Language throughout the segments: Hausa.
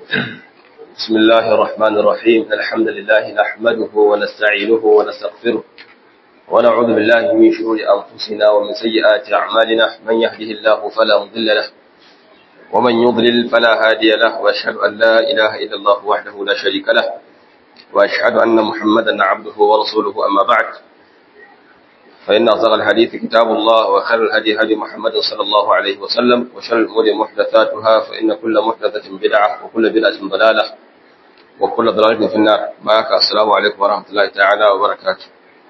بسم الله الرحمن الرحيم الحمد لله نحمده ونستعينه ونستغفره ونعوذ بالله من شرور أنفسنا ومن سيئات أعمالنا من يهده الله فلا مضل له ومن يضلل فلا هادي له وأشهد أن لا إله إلا الله وحده لا شريك له وأشهد أن محمدا عبده ورسوله أما بعد فإن أصدق الحديث كتاب الله وخير الهدي هدي محمد صلى الله عليه وسلم وشر الأمور محدثاتها فإن كل محدثة بدعة وكل بدعة ضلالة وكل ضلالة في النار معك السلام عليكم ورحمة الله تعالى وبركاته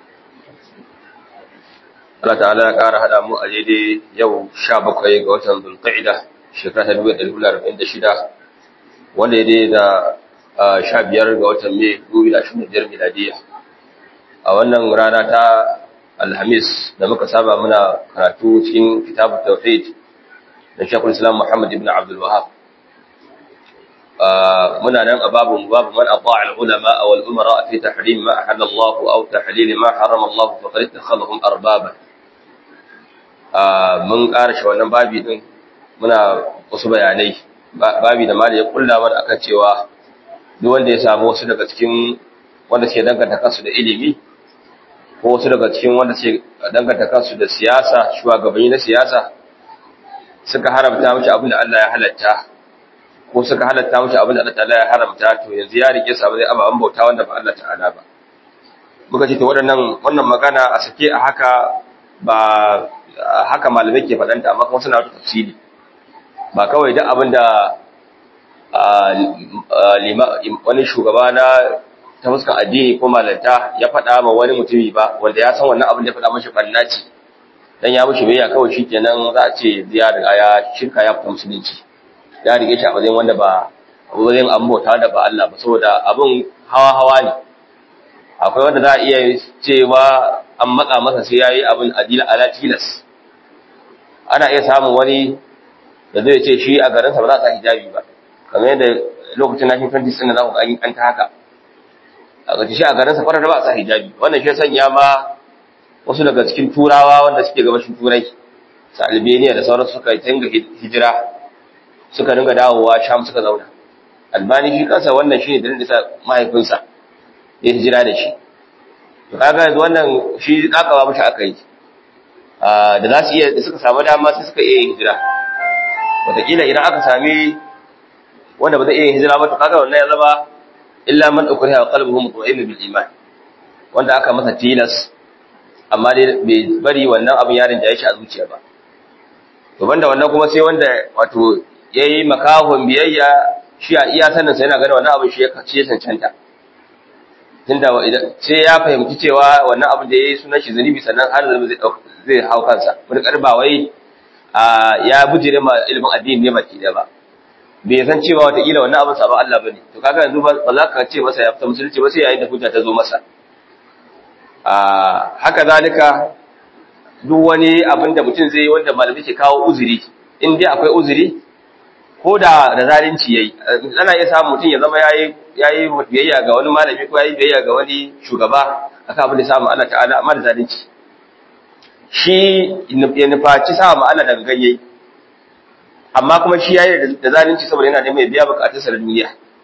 Allah ta'ala ya ƙara haɗa mu a daidai yau sha bakwai ga watan Zulqa'ida shekara ta dubu ɗari arba'in da shida wanda ya daidai da sha biyar ga watan Mai dubu da ashirin da biyar miladiya a wannan rana ta Alhamis da muka saba muna karatu cikin kitabu Tauhid da Sheikhul Islam Muhammad ibn Abdul Wahhab. Muna nan a babu babu man ata'a al-ulama aw al-umara fi tahrim ma ahalla Allah aw tahlil ma harama Allah faqad ittakhadhahum arbaba. Mun ƙara shi wannan babi din muna wasu bayanai babi da mali ya kulla mana akan cewa duk wanda ya samu wasu daga cikin wanda suke danganta kansu da ilimi ko wasu daga cikin wanda ce danganta kansu da siyasa shugabanni na siyasa suka haramta mishi abin da Allah ya halatta ko suka halatta mishi abin da Allah ta'ala ya haramta to yanzu ya rike su abin ababen bauta wanda ba Allah ta'ala ba muka ce to waɗannan wannan magana a sake a haka ba haka malamai ke faɗanta amma kuma suna wata tafsiri ba kawai duk abin da wani shugaba na ta fuskar addini ko malanta ya faɗa ma wani mutumi ba wanda ya san wannan abin da ya faɗa mashi ɓanna ce dan ya mushi biyayya kawai shi kenan za a ce ya riga ya shirka ya fita musulunci ya rike shi a matsayin wanda ba a matsayin an bauta da ba Allah ba saboda abin hawa hawa ne akwai wanda za a iya cewa an matsa masa sai yayi abin adila ala tilas ana iya samun wani da zai ce shi a garinsa ba za a sa hijabi ba kamar yadda lokacin nashin 20 din za ku ga an ta haka a gaji shi a garinsa farar ba a sa hijabi wannan shi sanya ma wasu daga cikin turawa wanda suke gabashin turai su albania da sauransu suka tinga hijira suka dinga dawowa sham suka zauna albani shi kansa wannan shi ne da nisa mahaifinsa ya hijira da shi to kaga yanzu wannan shi kakawa mashi aka yi da za su iya da suka samu dama sai suka iya yin hijira wataƙila idan aka sami wanda ba zai iya yin hijira ba to kaga wannan ya zama illa man ukriha qalbuhu mutma'innu bil iman wanda aka masa tilas amma dai bai bari wannan abin yarin da ya shi a zuciya ba to banda wannan kuma sai wanda wato yayi makahon biyayya shi a iya sanin sa yana ganin wannan abin shi ya kace cancanta tunda sai ya fahimci cewa wannan abin da yayi sunan shi zunubi sannan har zai zai hau kansa mutakar ba wai ya bujire ma ilimin addini ne baki da ba bai san cewa watakila wannan abin sabon Allah bane to kaga yanzu ba za ka ce masa ya fita musulunci ba sai yayin da hujja ta zo masa a haka zalika duk wani abin da mutum zai yi wanda malami ke kawo uzuri in dai akwai uzuri ko da da zalunci yayi ana iya samun mutum ya zama yayi yayi biyayya ga wani malami ko yayi biyayya ga wani shugaba akan abin da samu Allah ta'ala amma da zalunci shi ya nufaci sa ma Allah daga ganye amma kuma shi yayi da zalunci saboda yana neman ya biya bukatunsa da duniya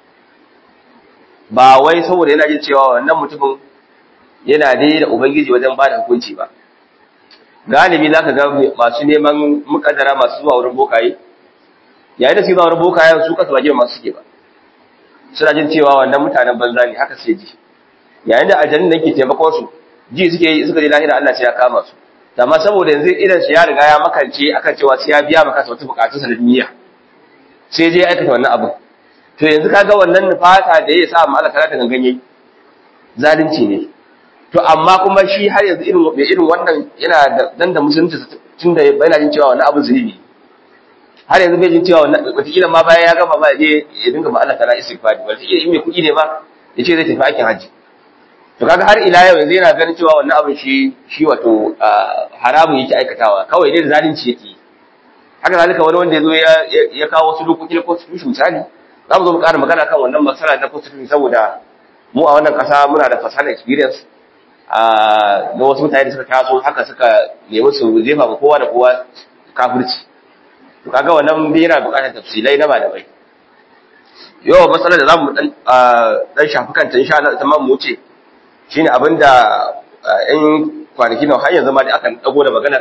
ba wai saboda yana jin cewa wannan mutumin yana dai da ubangiji wajen ba da hukunci ba galibi zaka ga masu neman mukaddara masu zuwa wurin bokaye yayin da su zuwa wurin bokaye su kasu ba masu suke ba suna jin cewa wannan mutanen banza ne haka sai ji yayin da aljannin da ke taimakon su ji suke suka je lahira Allah sai ya kama su amma saboda yanzu idan shi ya riga ya makance akan cewa sai ya biya maka wata bukatun sa da duniya sai je aikata wannan abu to yanzu kaga wannan fata da ya sa mu Allah ta gangan yayi zalunci ne to amma kuma shi har yanzu irin mai irin wannan yana da dan da musulunci tunda yana jin cewa wannan abu zunubi har yanzu bai jin cewa wannan wataƙila ma bayan ya gama ba je ya dinga ma Allah ta'ala istighfari wataƙila in mai kuɗi ne ma ya ce zai tafi aikin hajji to kaga har ila yau yanzu yana ganin cewa wannan abin shi shi wato haramun yake aikatawa kawai dai da zalunci yake haka zalika wani wanda yazo ya ya kawo wasu dokoki na constitution misali za mu zo mu ƙara magana kan wannan masala na constitution saboda mu a wannan ƙasa muna da fasahar experience a na wasu mutane da suka taso haka suka nemi su jefa ma kowa da kowa kafirci to kaga wannan bai yana buƙatar tafsilai na malamai yau matsalar da zamu dan dan shafi kanta insha Allah tamam mu ce shine abinda in kwanaki nan har yanzu ma da aka dago da maganar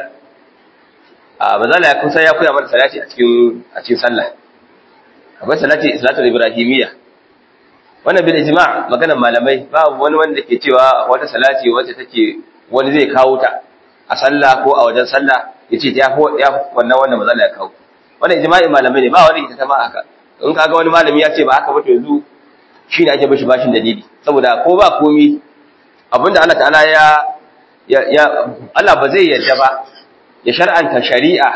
a bazala ya kusa ya koya mana salati a cikin a cikin sallah akwai salati salatul ibrahimiyya wannan bil ijma' maganar malamai babu wani wanda ke cewa wata salati wacce take wani zai kawo ta a sallah ko a wajen sallah yace ta ya wannan wanda bazala ya kawo wannan ijma'i malamai ne ba wani ita ta ma haka in kaga wani malami ya ce ba haka ba to yanzu shine ake bashi bashin dalili saboda ko ba komi abinda Allah ta'ala ya ya Allah ba zai yarda ba ya shar'anta shari'a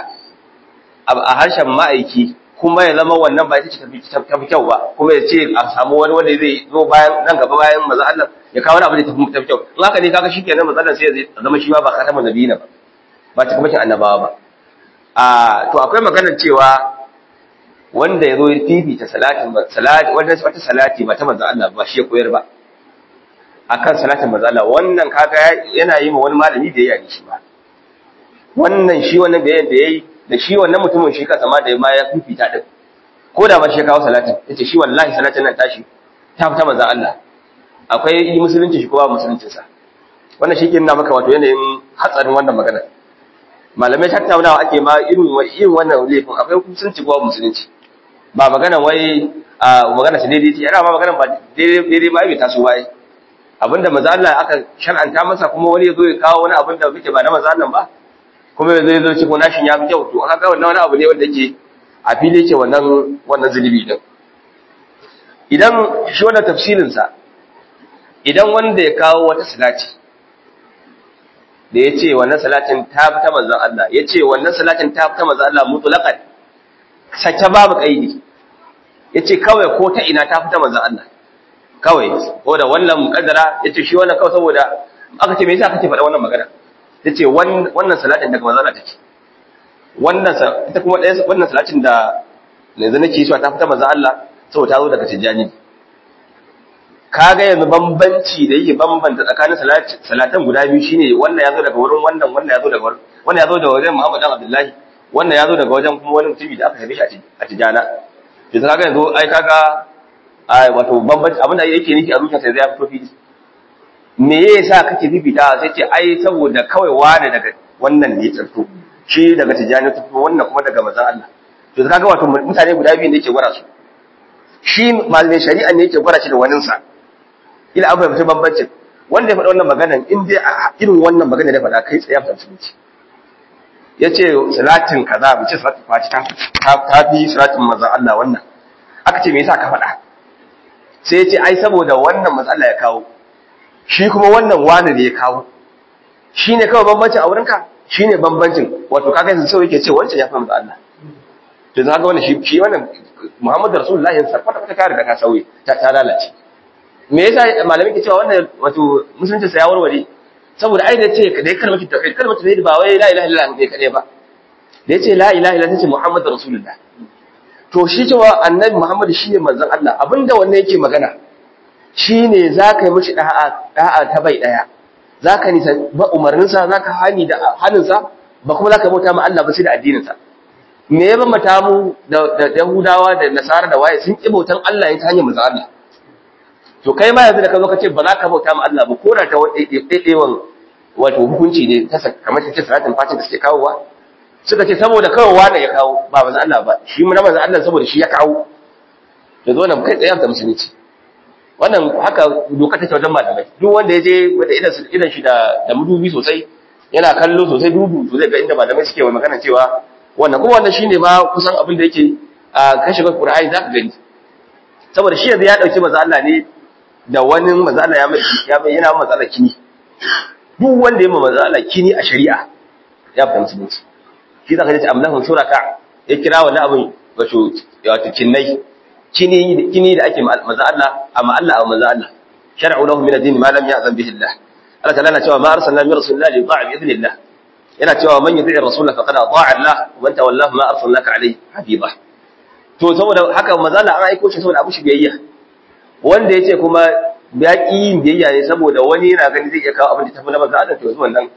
a harshen ma'aiki kuma ya zama wannan ba ita ce tafi kyau ba kuma ya ce a samu wani wanda zai zo bayan nan gaba bayan maza Allah ya kawo wani abu da tafi kyau in haka ne kaga shikenan maza Allah sai ya zama shi ma ba khatamun nabiyina ba ba ta kuma annabawa ba a to akwai maganar cewa wanda ya zo ya fifita salatin salati wanda wata salati ba ta manzo Allah ba shi ya koyar ba akan salatin manzo Allah wannan kaga yana yi ma wani malami da yayi shi ba wannan shi wannan da da yayi da shi wannan mutumin shi kansa ma da ma ya fifita din ko da ba shi ya kawo salatin yace shi wallahi salatin nan tashi ta fita manzo Allah akwai yi musulunci shi ko ba musuluncin sa wannan shi ke nuna maka wato yanayin hatsarin wannan magana malamai tattaunawa ake ma irin irin wannan laifin akwai musulunci ko musulunci ba magana wai a magana ta daidai ce yana ma magana ba daidai ba bai taso ba abinda manzo Allah aka shar'anta masa kuma wani ya zo ya kawo wani abin da muke ba na manzo Allah ba kuma ya zo ya zo ce ko nashin ya fi kyau to haka wannan wani abu ne wanda yake a fili yake wannan wannan zulubi din idan shi wannan tafsirin sa idan wanda ya kawo wata salati da ya ce wannan salatin ta fi ta manzon Allah ya ce wannan salatin ta fi ta manzon Allah mutlaqan sake babu kaidi ya ce kawai ko ta ina ta fi ta manzon Allah kawai ko da wannan mukaddara ya ce shi wannan kawai saboda aka ce me yasa kake faɗa wannan magana ya ce wannan salatin daga manzon Allah take wannan ita kuma ɗaya wannan salatin da yanzu nake so ta fi ta manzon Allah saboda ta zo daga tijjani kaga yanzu bambanci da yake bambanta tsakanin salatan guda biyu shine wannan yazo daga wurin wannan wannan yazo daga wurin wannan yazo daga wajen Muhammad dan Abdullahi wannan yazo daga wajen kuma wani mutumi da aka haife shi a Tijana to kaga yanzu ai kaga ai wato bambanci abin da yake nufi a zuciyarsa zai fito fili me yasa kake bibita sai ce ai saboda kawai wani daga wannan ne tsarto shi daga Tijani tsarto wannan kuma daga manzon Allah to kaga wato mutane guda biyu ne yake gwara su shi malamin shari'a ne yake gwara shi da waninsa ila an fahimci bambancin wanda ya faɗa wannan maganan in dai irin wannan magana da faɗa kai tsaye a musulunci ya ce salatin kaza mu ce salatin faci ta fi salatin maza Allah wannan aka ce me yasa ka faɗa sai ya ce ai saboda wannan maza Allah ya kawo shi kuma wannan wani da ya kawo shi ne kawai bambancin a wurinka shi ne bambancin wato kaga yanzu sau yake ce wancan ya fi maza Allah to zaka wannan shi shi wannan Muhammadu Rasulullahi yanzu kwata kwata kare da ka sauye ta lalace me yasa malamin ke cewa wannan wato musulunci sa ya warware saboda ai da ce da kalmar tauhid kalmar tauhid ba wai la ilaha illallah ne kadai ba da yace la ilaha illallah tace muhammadur rasulullah to shi cewa annabi muhammad shine manzon Allah abinda wannan yake magana shine zaka yi mishi da'a da'a ta bai daya zaka nisa ba umarnin sa zaka hani da hanin sa ba kuma zaka bauta ma Allah ba sai da addinin sa me ya bambata mu da Yahudawa da Nasara da waye sun ki bautan Allah ta hanyar manzon Allah to kai ma yanzu da ka zo ka ce ba za ka bauta ma Allah ba ko da ta ɗaiɗaiwan wato hukunci ne ta kamar ta ce salatin fatin da suke kawowa suka ce saboda kawai wane ya kawo ba manzo Allah ba shi mu na manzo Allah saboda shi ya kawo da zo nan kai tsaye da musulunci wannan haka doka take wajen malamai duk wanda ya je wanda idan idan shi da da mudubi sosai yana kallo sosai dudu to zai ga inda malamai suke wa magana cewa wannan kuma wannan shine ma kusan abin da yake a kashe Qur'ani zaka gani saboda shi yanzu ya dauki manzo Allah ne da wani mazala ya mai ya mai yana mazala kini duk wanda ya mazala kini a shari'a ya fita musulunci shi zaka ji amlahun suraka ya kira wani abin wato wato kinnai kini kini da ake maza Allah amma Allah a maza Allah shar'u lahu min ad-din ma lam ya'zan bihi Allah Allah ta'ala na cewa ma arsalna min rasulillahi li ta'a bi idnillah yana cewa man yuti'ir rasul faqad ata'a Allah wa man tawallahu ma arsalnaka alayhi habiba to saboda haka maza Allah an aiko shi saboda abu shi biyayya wanda ya ce kuma ya ƙi yin biyayya ne saboda wani yana gani zai iya kawo abin da tafi na maza adam to yanzu wannan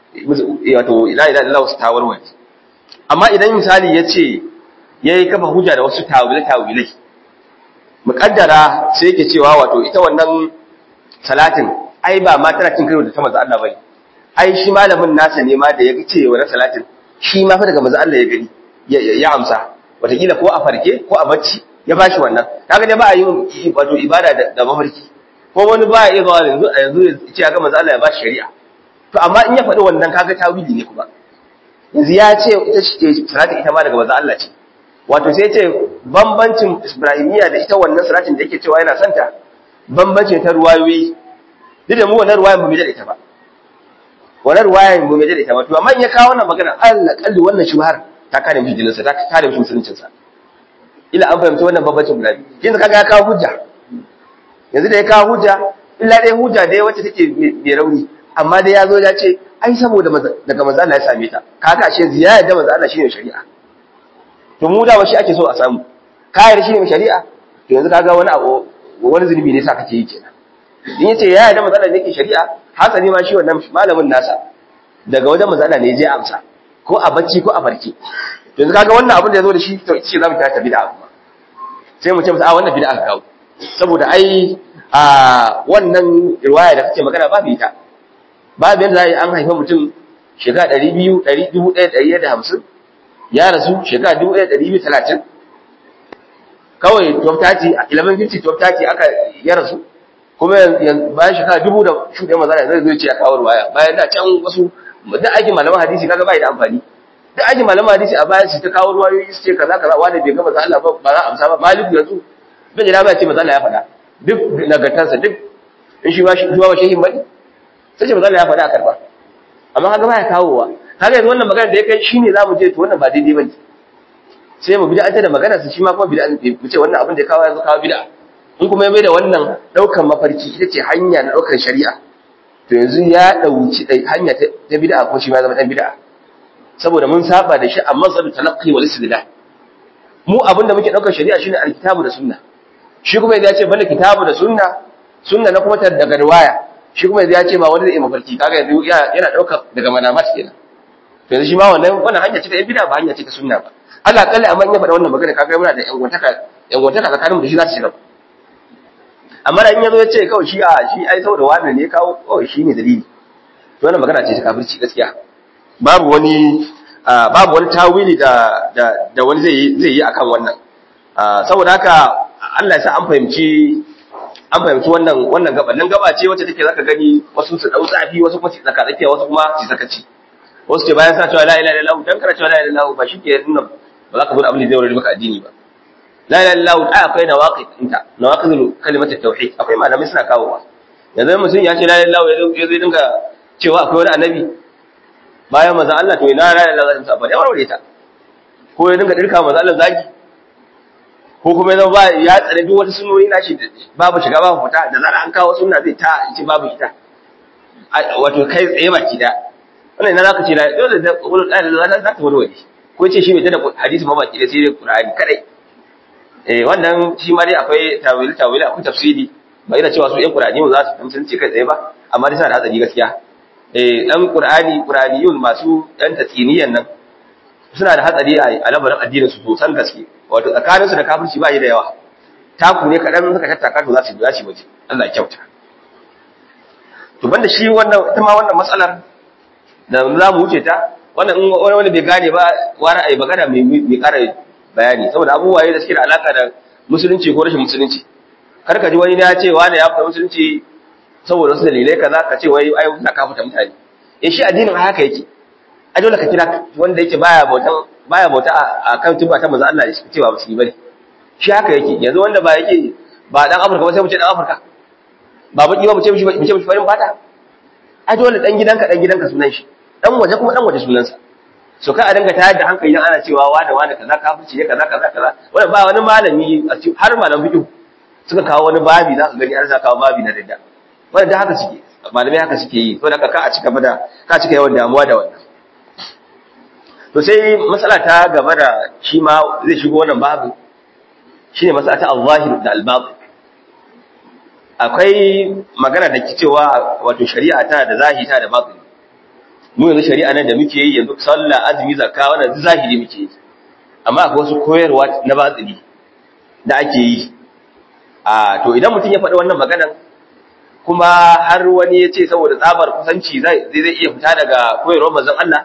wato ila ila ila wasu tawarwari amma idan misali ya ce ya yi kafa hujja da wasu tawilai tawilai muƙaddara sai yake cewa wato ita wannan salatin ai ba ma tana cin karo da ta manzo Allah bane ai shi malamin nasa ne ma da ya ce wannan salatin shi ma fa daga manzo Allah ya gani ya amsa wataƙila ko a farke ko a bacci ya bashi wannan kaga dai ba a yi wato ibada da mafarki ko wani ba ya iya zuwa yanzu a yanzu ya ce ga manzo Allah ya bashi shari'a to amma in ya faɗi wannan kaga tawili ne kuma yanzu ya ce ita ce salatin ita ma daga manzo Allah ce wato sai ce bambancin Ibrahimiyya da ita wannan salatin da yake cewa yana santa bambancin ta ruwayoyi duk da mu wannan ruwayan ba mu da ita ba wannan ruwayan ba mu da ita ba to amma in ya kawo wannan magana Allah kalli wannan shubhar ta kare mishi jininsa ta kare mishi musuluncinsa ila an fahimci wannan bambancin guda biyu yanzu kaga ya kawo hujja yanzu da ya kawo hujja illa dai hujja dai wacce take mai rauni amma dai ya zo ya ce ai saboda daga manzo Allah ya same ta kaga ashe ziyara da manzo Allah shine shari'a to mu da shi ake so a samu kayar shine shari'a to yanzu kaga wani abu wani zunubi ne sa kake yi kenan in yace ya yarda manzo Allah yake shari'a hasali ma shi wannan malamin nasa daga wajen manzo Allah ne ya je amsa ko a bacci ko a farki to yanzu kaga wannan abin da yazo da shi to ce zamu ta bid'a kuma sai mu ce masa a wannan bid'a ka kawo saboda ai a wannan riwaya da kake magana babu ita babu yanda zai an haifa mutum shekara 200 1150 ya rasu shekara 1230 kawai 1230 1150 1230 aka ya rasu kuma bayan shekara dubu da shuɗe maza zai zai ce a kawo riwaya bayan da can wasu duk aikin malaman hadisi kaga bai da amfani duk aikin malaman hadisi a bayan su ta kawo ruwayoyi su ce kaza kaza wanda bai ga manzo Allah ba ba za a amsa ba maliku yanzu bin jira ba ce manzo Allah ya faɗa duk nagartarsa duk in shi ba shi ba shehin bane sai ce manzo Allah ya faɗa a karba amma kaga baya kawowa kaga yanzu wannan magana da ya kai shine zamu je to wannan ba daidai bane sai mu bid'a da magana su shi ma kuma bid'a mu ce wannan abin da ya kawo yanzu kawo bid'a in kuma ya mai da wannan daukan mafarki ita ce hanya na daukar shari'a to yanzu ya dauki hanya ta bid'a ko shi ma zama dan bid'a saboda mun saba da shi amma zabi talaqqi wal istidlal mu abinda muke daukar shari'a shine alkitabu da sunna shi kuma ya ce banda kitabu da sunna sunna na kuma daga riwaya shi kuma ya ce ma wani zai mafarki kaga yanzu yana daukar daga manamat kenan to yanzu shi ma wannan wannan hanya ce ta bid'a ba hanya ce ta sunna ba Allah kalle amma in ya faɗa wannan magana kaga muna da yan gwantaka yan gwantaka tsakanin mu da shi za ta shiga amma da in yazo ya ce kawai shi a shi ai saboda wani ne kawo kawai shi ne dalili to wannan magana ce ta kafirci gaskiya babu wani babu wani tawili da da da wani zai zai yi akan wannan saboda haka Allah ya sa an fahimci an fahimci wannan wannan gaba nan gaba ce wacce take zaka gani wasu su dau tsafi wasu kuma su tsaka tsakiya wasu kuma su sakaci wasu ce bayan sa cewa la ilaha illallah dan kana cewa la ilaha illallah ba shi ke nuna ba za ka zo abin da zai wurin maka addini ba la ilaha illallah ai akwai nawaqid inta nawaqidul kalimat tauhid akwai malamai suna kawowa yanzu mutum ya ce la ilaha illallah ya zo dinga cewa akwai wani annabi bayan manzon Allah to ina la ilaha illallah ta ya warware ta ko ya dinga dirka manzon Allah zagi ko kuma yanzu ba ya tsare duk wata sunnoni na shi babu shiga babu fita da zara an kawo sunna zai ta ce babu ita wato kai tsaye baki da wannan ina zaka ce la dole da wani da za ta warware ko ce shi bai tada hadisi ma baki da sai dai Qur'ani kadai eh wannan shi ma dai akwai tawili tawili akwai tafsiri ba ina cewa su ƴan Qur'ani za su tantance kai tsaye ba amma dai suna da hatsari gaskiya eh dan Qur'ani Qur'aniyun masu ɗan tatsiniyan nan suna da hatsari a labarin addinin su sosan gaske wato tsakanin su da kafirci ba yi da yawa taku ne kadan suka tattaka to za su za su waje Allah ya kyauta to banda shi wannan ita ma wannan matsalar da za mu wuce ta wannan in wani wani bai gane ba wani ai magana mai mai ƙara bayani saboda abubuwa da suke da alaka da musulunci ko rashin musulunci kar ka ji wani ya ce wani ya fita musulunci saboda wasu dalilai kaza ka ce wai ai na ka fita mutane eh shi addinin haka yake a dole ka kira wanda yake baya bautan baya bauta a kan tuba ta manzo Allah shi cewa musulmi bane shi haka yake yanzu wanda ba yake ba dan Afirka ba sai mu ce dan Afirka ba baki ba mu ce mishi mu ce mishi farin fata a dole dan gidanka dan gidanka sunan shi dan waje kuma dan waje sunansa so ka a dinga tayar da hankali ana cewa wani wani kaza kafirci ne kaza kaza kaza wanda ba wani malami har malam fiqh suka kawo wani babi za ka gani har za kawo babi na dadda wanda haka suke malamai haka suke yi to da ka a cika da ka cika yawan damuwa da wannan to sai matsala ta gaba da shi ma zai shigo wannan babu shine matsala ta al-zahir da al-batin akwai magana da ke cewa wato shari'a ta da zahiri ta da batin mu yanzu shari'a nan da muke yi yanzu sallah azumi zakka wannan zahiri muke yi amma akwai wasu koyarwa na batini da ake yi a to idan mutum ya faɗi wannan maganan kuma har wani ya ce saboda tsabar kusanci zai zai iya fita daga koyarwar manzon Allah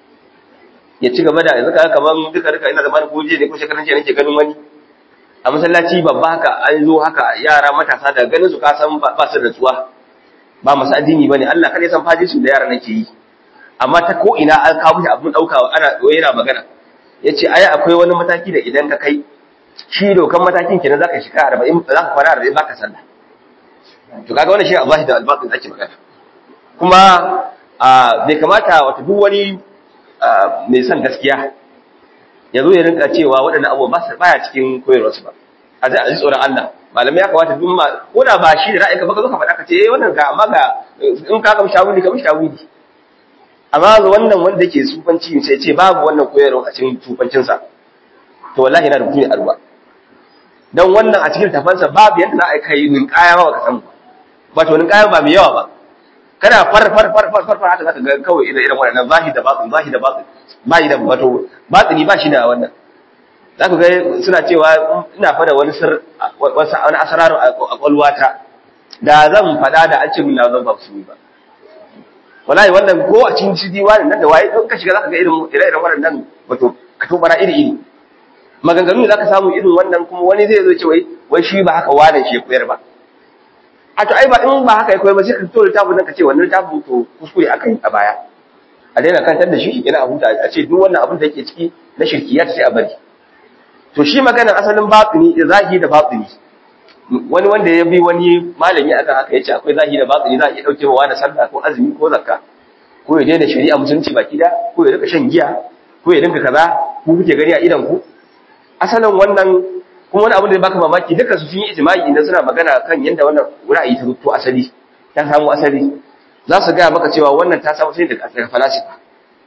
ya ci gaba da yanzu kaga kaman duka duka ina zamanin ko je ne ko shekaran jiya nake ganin wani a masallaci babba haka an zo haka yara matasa daga ganin su ka san ba su da tsuwa ba masu addini bane Allah kada ya san fajin da yara nake yi amma ta ko ina an kawo shi abun daukawa ana yana magana yace ai akwai wani mataki da idan ka kai shi dokan matakin kenan zaka shiga 40 zaka kwana 40 baka sallah to kaga wannan shi Allah da albatin ake magana kuma bai kamata wata duk wani mai son gaskiya ya zo ya rinka cewa waɗannan abubuwa ba baya cikin koyarwarsu ba a ji a ji tsoron Allah malamai ya kamata duk ma ko da ba shi da ra'ayinka ba ka zo ka faɗa ka ce eh wannan ga amma ga in ka kamshi shawuli ka mishi shawuli amma ga wannan wanda yake sufanci sai ce babu wannan koyarwa a cikin sufancinsa to wallahi yana da mutum ya arwa dan wannan a cikin tafansa babu yadda za a kai ninkaya ba ka san ba to ninkaya ba mai yawa ba kana far far far far far haka zaka ga kawai irin irin wannan zahi da batin zahi da batin bai da wato batini ba shi da wannan zaka ga suna cewa ina fada wani sir wani asararu a kwalwata da zan fada da an ce min na zan ba su ba wallahi wannan ko a cikin cidi wani nan da waye don ka shiga zaka ga irin irin wannan wato ka tobara iri iri maganganu da zaka samu irin wannan kuma wani zai zo ce wai wai shi ba haka wani shi koyar ba a to ai ba in ba haka ya koyar ba sai ka fito littafin nan ka ce wannan littafin to kuskure aka yi a baya a daina kantar da shi yana a huta a ce duk wannan abin da yake ciki na shirkiyat sai a bari to shi maganar asalin batini zahi da batini wani wanda ya bi wani malami akan haka yace akwai zahi da batini za a iya dauke wa da sallah ko azumi ko zakka ko ya daina shari'a musulunci baki da ko ya rika shan giya ko ya dinka kaza ku kuke gani a idan ku asalin wannan kuma wani abu da baka mamaki duka su sun yi ijma'i idan suna magana kan yadda wannan ra'ayi ta rubuto asali ta samu asali za su gaya maka cewa wannan ta samu sai daga falasifa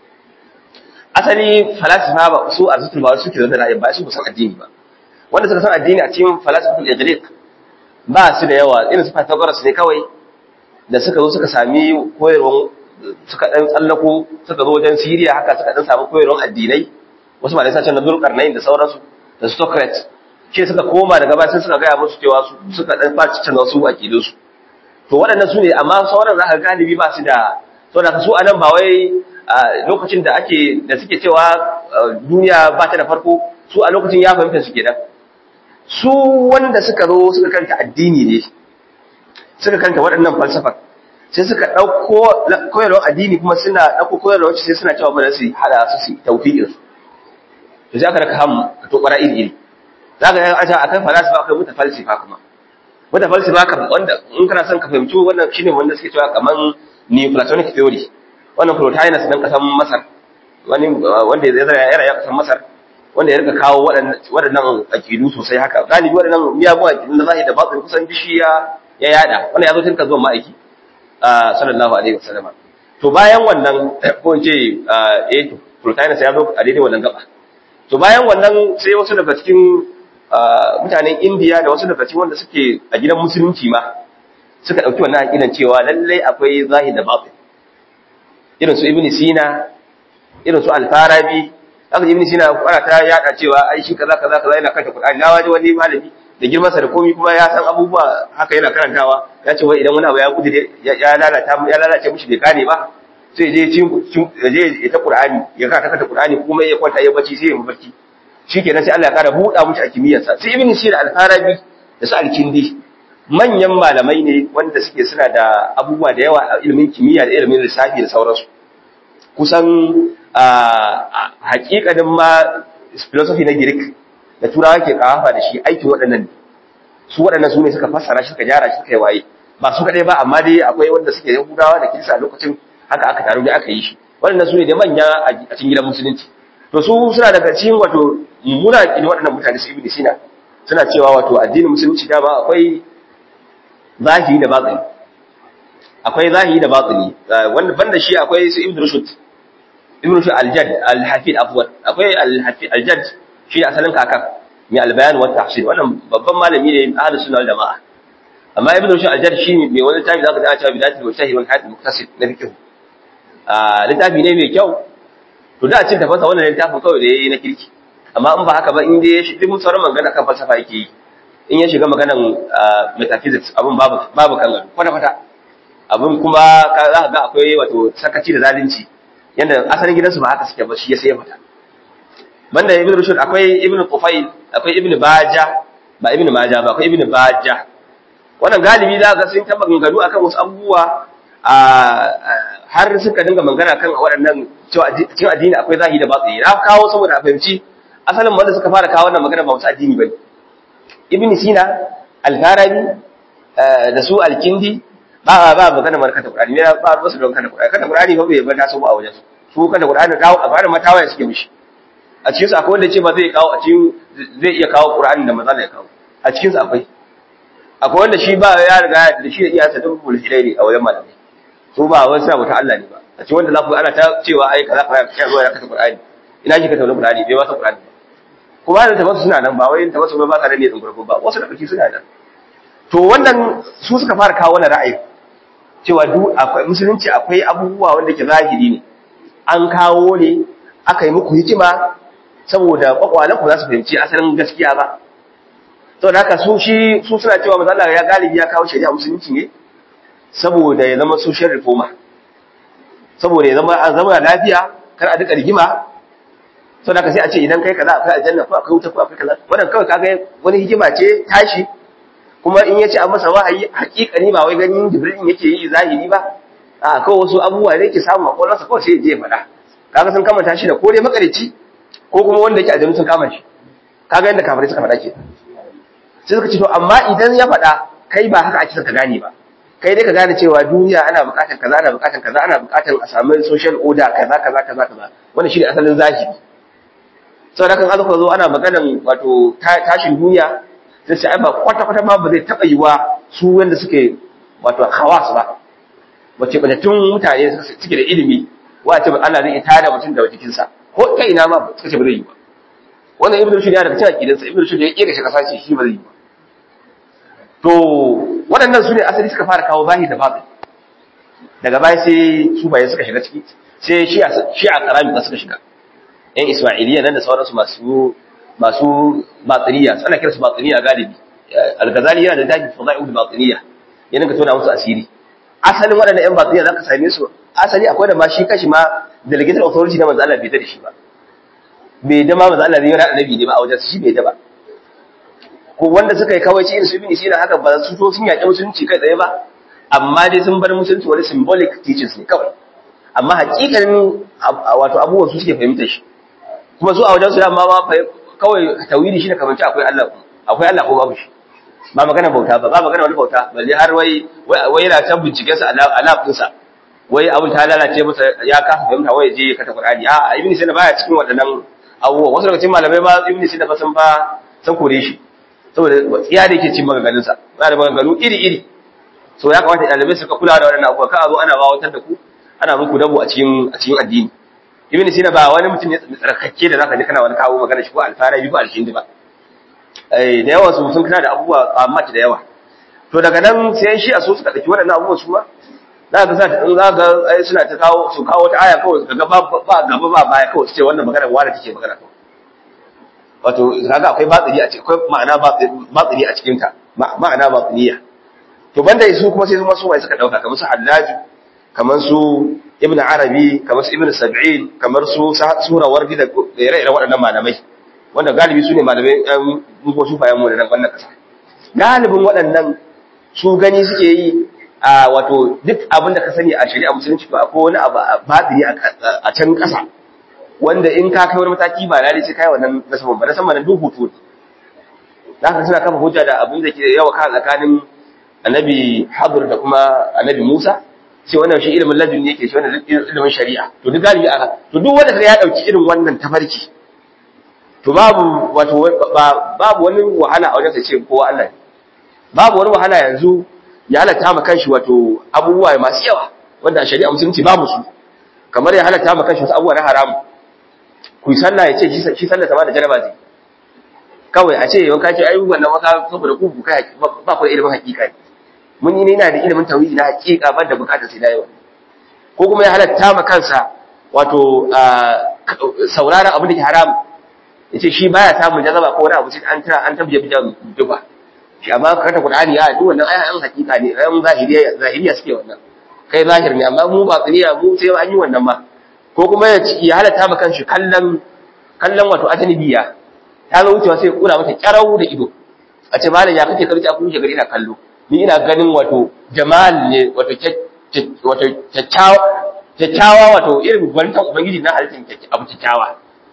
asali falasifa ba su a zutul ba suke da ra'ayi ba su ba san addini ba wanda suka san addini a cikin falasifatul ijriq ba su da yawa irin su Pythagoras ne kawai da suka zo suka sami koyarwar suka dan tsallako suka zo wajen Syria haka suka dan samu koyarwar addinai wasu malai sace na Zulkarnain da sauransu da Socrates ke suka koma daga baya sai suka gaya musu cewa suka dan faci canza su akidun su to waɗannan su ne amma sauran za ka galibi ba su da saboda su anan ba wai lokacin da ake da suke cewa duniya ba ta da farko su a lokacin ya fahimta su kenan su wanda suka zo suka kanta addini ne suka kanta waɗannan falsafa sai suka ɗauko koyarwar addini kuma suna ɗauko koyarwar wacce sai suna cewa ba su hada su su taufiƙin su to sai aka raka ham ka to ɓara iri iri za ka ga a kan falasifa akwai muta falsifa kuma muta falsifa ka wanda in kana son ka fahimci wannan shine wanda suke cewa kaman neoplatonic theory wannan Plotinus dan kasan Masar wani wanda ya zara ya kasan Masar wanda ya rika kawo waɗannan aƙidu sosai haka galibi waɗannan miyagun aƙidu na zahiri da batin kusan bishiya ya yada wanda ya zo tun ka zuwa ma'aiki sallallahu alaihi wasallam to bayan wannan ko in ce eh Plotinus ya zo a daidai wannan gaba to bayan wannan sai wasu daga cikin mutanen Indiya da wasu daga cikin wanda suke a gidan musulunci ma suka ɗauki wannan aƙidan cewa lallai akwai zahiri da batin irin su Ibn Sina irin su Al-Farabi haka ibn sina fara ta yada cewa ai shi kaza kaza kaza yana kanta qur'ani na waje wani malami da girman sa da komai kuma ya san abubuwa haka yana karantawa ya ce wai idan wani abu ya gudu ya lalata ya lalace mishi bai gane ba sai je cin je ya ta qur'ani ya ka ta qur'ani kuma ya kwanta ya bacci sai ya mafarki shikenan sai Allah ya kara buɗa mishi a kimiyyar sa sai ibn sina al-farabi da su al-kindi manyan malamai ne wanda suke suna da abubuwa da yawa a ilimin kimiyya da ilimin lissafi da sauransu kusan hakikanin ma philosophy na Greek da turawa ke kawafa da shi aikin waɗannan su waɗannan su ne suka fassara shi suka gyara shi suka yi waye ba su kaɗai ba amma dai akwai wanda suke yahudawa da kirista a lokacin haka aka taru da aka yi shi waɗannan su ne da manya a cikin gidan musulunci to su suna daga cikin wato mummuna ƙin waɗannan mutane su ibn sina suna cewa wato addinin musulunci dama akwai zahiri da batsini akwai zahiri da batsini wanda banda shi akwai su ibn rushd ibn rushd al-jadd al-hafid afwan akwai al-hafid al-jadd shi asalin kakan mai al-bayan wa tahsil wannan babban malami ne ahlus sunna wal jamaa amma ibn rushd al-jadd shi mai wani tafi zaka ga cewa bidatul mujtahid wal hadith muktasib na fiqh ah littafi ne mai kyau to da cin tafasa wannan littafin kawai da yayi na kirki amma in ba haka ba in dai shi duk sauran magana kan falsafa yake yi in ya shiga maganan metaphysics abin babu babu kan gado kwata kwata abin kuma za ka ga akwai wato sakaci da zalunci yanda asalin gidansu ba haka suke ba shi ya sai fita banda ibn rushd akwai ibn qufail akwai ibn baja ba ibn maja ba akwai ibn baja wannan galibi za ka sun taba ganganu akan wasu abubuwa a har suka dinga magana kan waɗannan cewa cikin addini akwai zahiri da batsi na kawo saboda a fahimci asalin wanda suka fara kawo wannan magana ba wasu addini bane ibn sina al-farabi da su al-kindi ba ba magana markata qur'ani ne ba ba su don kana qur'ani kana qur'ani ba bai bata su ba a wajen su su kana qur'ani kawo a fara matawa suke mishi a cikin su akwai wanda ce ba zai kawo a cikin zai iya kawo qur'ani da manzo ya kawo a cikin su akwai akwai wanda shi ba ya riga da shi da iyayensa duk mulhidai ne a wajen malamai su ba wani sa wata Allah ne ba a cikin wanda za ku ana ta cewa ai kaza kaza ya zo ya kasa qur'ani ina shi ka tauna qur'ani bai wasa qur'ani ba kuma da tabassu suna nan ba wai tabassu ba ka da ne din farko ba wasu da kake suna nan to wannan su suka fara kawo wannan ra'ayi cewa duk akwai musulunci akwai abubuwa wanda ke zahiri ne an kawo ne aka yi muku hikima saboda kwakwalan ku za su fahimci asalin gaskiya ba to da haka su shi su suna cewa manzo Allah ya galibi ya kawo shari'a musulunci ne saboda ya zama social reformer saboda ya zama a zama lafiya kar a duka rigima to da haka sai a ce idan kai kaza akwai aljanna ko akwai wuta ko akwai kaza wannan kawai kaga wani hikima ce tashi kuma in yace an masa wahayi hakikani ba wai ganin jibril yake yi zahiri ba a kawai wasu abubuwa ne yake samu a kwallonsa kawai sai ya je ya faɗa kaga sun kamanta shi da ko dai makarici ko kuma wanda yake aljanu sun kama shi kaga yadda kafirai suka faɗa ke sai suka ce to amma idan ya faɗa kai ba haka ake son ka gane ba kai dai ka gane cewa duniya ana buƙatar kaza ana buƙatar kaza ana buƙatar a samu social order kaza kaza kaza kaza wannan shi ne asalin zahiri saboda kan azuka zo ana maganan wato tashin duniya sai sai ai ba kwata kwata ma ba zai taɓa yiwa su wanda suke wato hawas ba wace batattun mutane suke da ilimi wace Allah zai tada mutum da jikinsa ko ta ina ma suka ce ba zai yi ba wannan ibnu rushd ya daga cikin aqidansa ibnu rushd ya kira shi kasa ce shi ba zai yi ba to waɗannan su ne asali suka fara kawo zahiri da babu daga baya sai su baye suka shiga ciki sai shi a shi a karami ba suka shiga yan ismailiya nan da sauransu masu masu batiniya ana kira su batiniya galibi al-ghazali yana da dafi fada'iul batiniya ya dinga tona musu asiri asalin waɗannan yan batiniya zaka same su asali akwai da ma shi kashi ma delegated authority na manzo Allah bai da shi ba bai da ma manzo Allah ne ya annabi ne ba a wajen shi bai da ba ko wanda suka yi kawai shi su bin shi da haka ba su so sun yaƙi musulunci kai tsaye ba amma dai sun bar musulunci wani symbolic teachings ne kawai amma hakikanin wato abubuwan su suke fahimta shi kuma su a wajen su dama ma kawai tawili shi ne kamar akwai Allah akwai Allah ko babu shi ba magana bauta ba ba magana wani bauta balle har wai wai yana can binciken sa a lafin sa wai abin ta lalace masa ya kasa fahimta wai je kata Qur'ani a ibn Sina baya cikin waɗannan abubuwan wasu daga cikin malamai ba ibn Sina ba san ba san kore shi saboda tsiya da yake cin maganganun sa yana da maganganu iri iri so ya kamata ɗalibai su ka kula da waɗannan abubuwa ka a zo ana bawatar da ku ana muku dabo a cikin a cikin addini ibn Sina ba wani mutum ne tsarkake da zaka ji kana wani kawo magana shi ko alfarabi ko alkindi ba da yawa su sun kana da abubuwa amma da yawa to daga nan sai shi a so suka dauki waɗannan abubuwa su ma za ka sa in za ka ai suna ta kawo su kawo wata aya kawai kaga ba ba gaba ba baya kawai su ce wannan magana wani take magana kawai wato kaga akwai batsiri a cikin akwai ma'ana batsiri a cikin ta ma'ana batsiriya to banda su kuma sai su masu wai suka dauka kamar su Hallaji kamar su Ibn Arabi kamar su Ibn Sab'in kamar su Sura Wardi da ire-iren waɗannan malamai wanda galibi su ne malamai ɗan mugo sufayen mu da nan wannan ƙasa galibin waɗannan su gani suke yi a wato duk abin da ka sani a shari'a musulunci ba ko wani abu a batiri a can ƙasa wanda in ka kai wani mataki ba lalle sai kai wannan nasaban ba nasaban nan duk hutu da haka suna kafa hujja da abin da ke yawa kan tsakanin annabi hadur da kuma annabi musa sai wannan shi ilimin ladun ne yake shi wannan ilimin shari'a to duk galibi aka to duk wanda ya dauki irin wannan tafarki to babu wato babu wani wahala a wajen sa ce kowa Allah babu wani wahala yanzu ya halatta ma kanshi wato abubuwa masu yawa wanda a shari'a musulunci babu su kamar ya halatta ma kanshi wasu abubuwa na haramu ku yi sallah ya ce shi sallah sama da jaraba zai kawai a ce yau kace ayyukan nan maka saboda ku ku kai ba ku da ilimin hakika mun yi ne ina da ilimin tauhidi na hakika ban da bukatar sai da yawa ko kuma ya halatta ma kansa wato sauraron abin da ke haramu yace shi baya samun jazaba ko wani abu sai an tira an tabbaje bijan duba shi amma ka ta qur'ani a duk wannan ayan hakika ne ayan zahiriya zahiriya suke wannan kai zahir ne amma mu ba tsiriya mu sai an yi wannan ma ko kuma ya ya halatta maka shi kallon kallon wato ajnabiya ta zo wucewa sai kura mata kyarau da ido a ce malam ya kake karci a kun gari ina kallo ni ina ganin wato jamal ne wato wato kyakkyawa kyakkyawa wato irin gwantan ubangiji na halittar abu kyakkyawa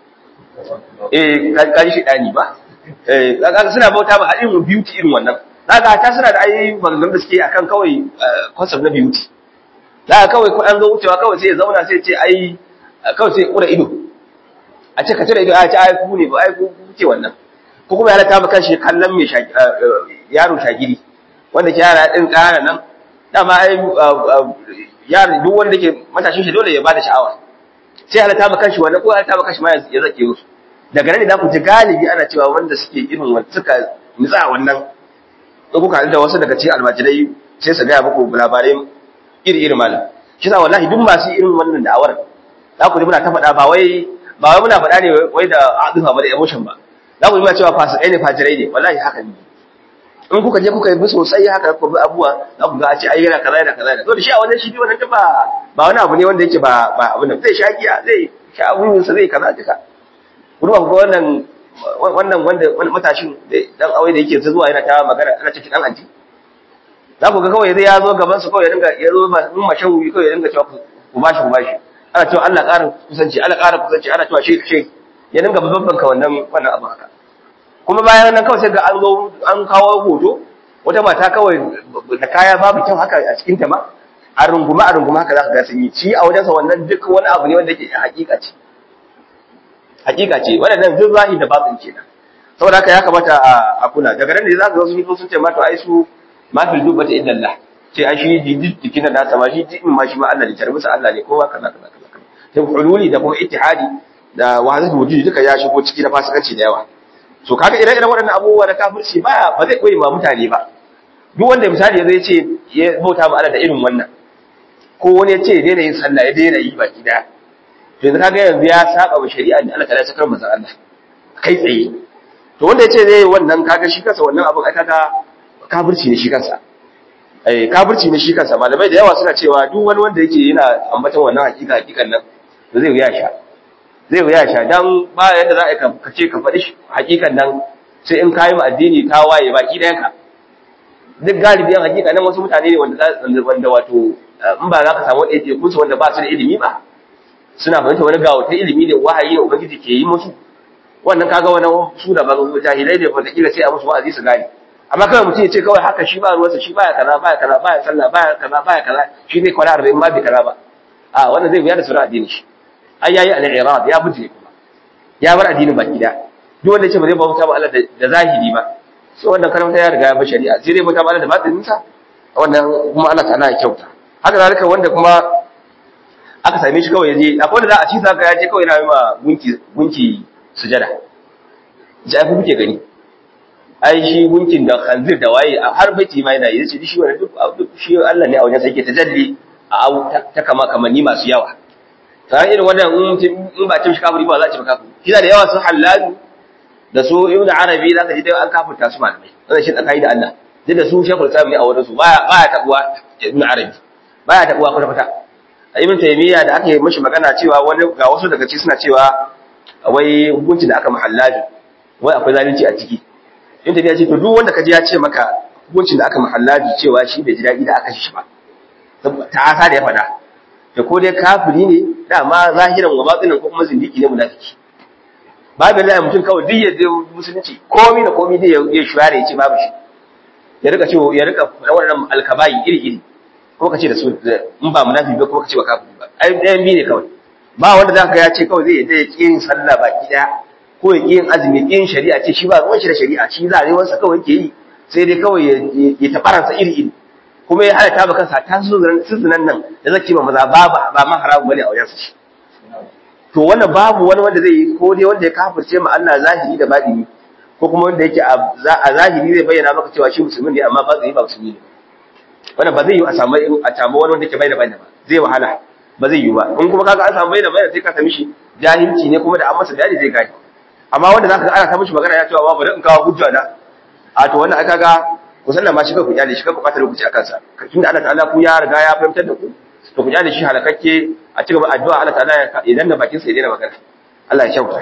eh kaji shi dani ba eh kaga suna bauta ba hadin beauty irin wannan kaga ta suna da ayi maganganun da suke akan kawai concept na beauty da kawai ko an zo wucewa kawai sai ya zauna sai ya ce ai kawai sai ya kura ido a ce ka tare ido a ce ai ku ne ba ai ku kuke wannan ko kuma ya halatta maka shi kallon mai yaro shagiri wanda ke yara din kana nan dama ai yaro duk wanda ke matashin shi dole ya bada sha'awa sai halatta maka shi wannan ko halatta maka shi ma ya zake musu daga nan ne za ku ji galibi ana cewa wanda suke irin wanda suka nitsa wannan in kuka da wasu daga cikin almajirai sai su gaya muku labarai iri iri malam shi sa wallahi duk masu irin wannan da'awar za ku ji muna ta faɗa ba wai ba wai muna faɗa ne wai da adufa ba da emotion ba za ku ji muna cewa fasikai ne fajirai ne wallahi haka ne in kuka je kuka yi bi sosai haka kuka bi abuwa za ku ga a ce ai yana kaza yana kaza yana to da shi a wannan shi bi wannan ba ba wani abu ne wanda yake ba ba abin da zai sha giya zai sha abun sa zai kaza duka ku duba ku wannan wannan wanda wani matashin dan aure da yake zuwa yana ta magana ana cikin dan anti za ku ga kawai zai ya zo gaban su kawai ya dinga ya zo mun mashan wuyi kawai ya dinga cewa ku bashi ku bashi ana cewa Allah ƙara kusanci Allah ƙara kusanci ana cewa shi shi ya dinga babban ka wannan wannan abu haka kuma bayan nan kawai sai ga an zo an kawo hoto wata mata kawai da kaya babu kyau haka a cikin ta ma a runguma a runguma haka za ka ga sun yi shi a wajensa wannan duk wani abu ne wanda yake hakika ce hakika ce waɗannan duk zahi da batsin kenan saboda haka ya kamata a kula daga nan ne za ka ga sun sun ce ma to ai su ma fil dubbata illa Allah ce ai shi jikin da nasa ma shi jikin ma shi ma Allah ne tarbi Allah ne kowa kaza kaza kaza sai hululi da kuma ittihadi da wahdatul wujud duka ya shigo ciki da fasikanci da yawa so kaga ire-iren waɗannan abubuwa da kafirci ba ba zai koyi ma mutane ba duk wanda misali ya zai ce ya bauta ma Allah da irin wannan ko wani ya ce ya daina yin sallah ya daina yi baki daya to yanzu kaga yanzu ya saba wa shari'a da Allah ta ya sakar manzon Allah kai tsaye to wanda ya ce zai yi wannan kaga shi kansa wannan abin ai kaga kafirci ne shi kansa eh kafirci ne shi kansa malamai da yawa suna cewa duk wani wanda yake yana ambaton wannan hakika hakikan nan to zai wuya sha zai wuya sha dan ba yadda za a ka ce ka faɗi hakikan nan sai in kayi ma addini ta waye baki ɗayan ka duk galibiyan hakika nan wasu mutane ne wanda wanda wato in ba za ka samu ɗaya kun su wanda ba su da ilimi ba suna fahimta wani gawo ta ilimi ne wahayi ne ubangiji ke yi musu wannan kaga wani su da ban jahilai ne wanda kila sai a musu wa'azi su gane amma kawai mutum ya ce kawai haka shi ba ruwansa shi baya kaza baya kaza baya sallah baya kaza baya kaza shi ne kwana arba'in ba bai kaza ba a wannan zai wuya da sura addini shi ai yayi al-i'rad ya buje kuma ya bar addinin baki da duk wanda ya ce ba zai bauta ba Allah da zahiri ba sai wannan karamta ya riga ya bar shari'a sai dai bauta ba Allah da batinin sa wannan kuma Allah ta'ala ya kyauta haka zalika wanda kuma aka same shi kawai yaje akwai wanda za a ci sa ya je kawai yana yi ma gunki gunki sujada ji ai kuke gani ai shi gunkin da khanzir da waye har baiti ma yana yi shi wannan duk shi Allah ne a wajen sai ke tajalli a ta kama kamanni masu yawa ta irin wannan in ba cin shi kafiri ba za a ci kafiri shi da yawa sun halalu da su ibn arabi za ka ji dai an kafirta su malamai wannan shi tsakai da Allah duk da su shekul islam ne a wurin su baya baya tabuwa ibn arabi baya tabuwa kwata kwata ibn taymiya da aka yi mishi magana cewa wani ga wasu daga ci suna cewa wai hukuncin da aka mahallabi wai akwai zalunci a ciki ibn taymiya ce to duk wanda kaji ya ce maka hukuncin da aka mahallabi cewa shi bai ji daɗi da aka shi ba ta asa da ya faɗa da ko dai kafiri ne dama zahiran wa batinin ko kuma zindiki ne munafiki babu da mutum kawai duk yadda musulunci komi da komi dai ya shuware ya ce babu shi ya rika ce ya rika wannan alkabai iri iri ko ka ce da su in ba munafiki ba ko ka ce ba kafiri ba ai ɗayan biyu ne kawai ba wanda za ka ya ce kawai zai yadda ya ƙi yin sallah baki ɗaya ko ya ƙi yin azumi ƙi yin shari'a ce shi ba ruwan shi da shari'a shi zarewarsa kawai ke yi sai dai kawai ya tafaransa iri iri kuma ya halatta ba kansa ta suzunan nan da zaki ma maza ba ba ma haramu bane a wajen shi to wannan babu wani wanda zai yi ko dai wanda ya kafirce ma Allah zahiri da batini ko kuma wanda yake a zahiri zai bayyana maka cewa shi musulmi ne amma ba zai ba musulmi ne wannan ba zai yi a samu a samu wani wanda yake bayyana bayyana ba zai wahala ba zai yi ba in kuma kaga an samu bayyana bayyana sai ka sami shi jahilci ne kuma da an masa bayani zai gane amma wanda zaka ga ana ta mishi magana ya cewa babu da in kawo hujja na a to wannan aka ga ku sallama shi kai ku kyale shi kai ku ɓata lokaci a kansa tunda Allah ta'ala ku ya riga ya fahimtar da ku to ku kyale shi halakakke a ci gaba addu'a Allah ta'ala idan da bakin sa ya daina magana Allah ya kyauta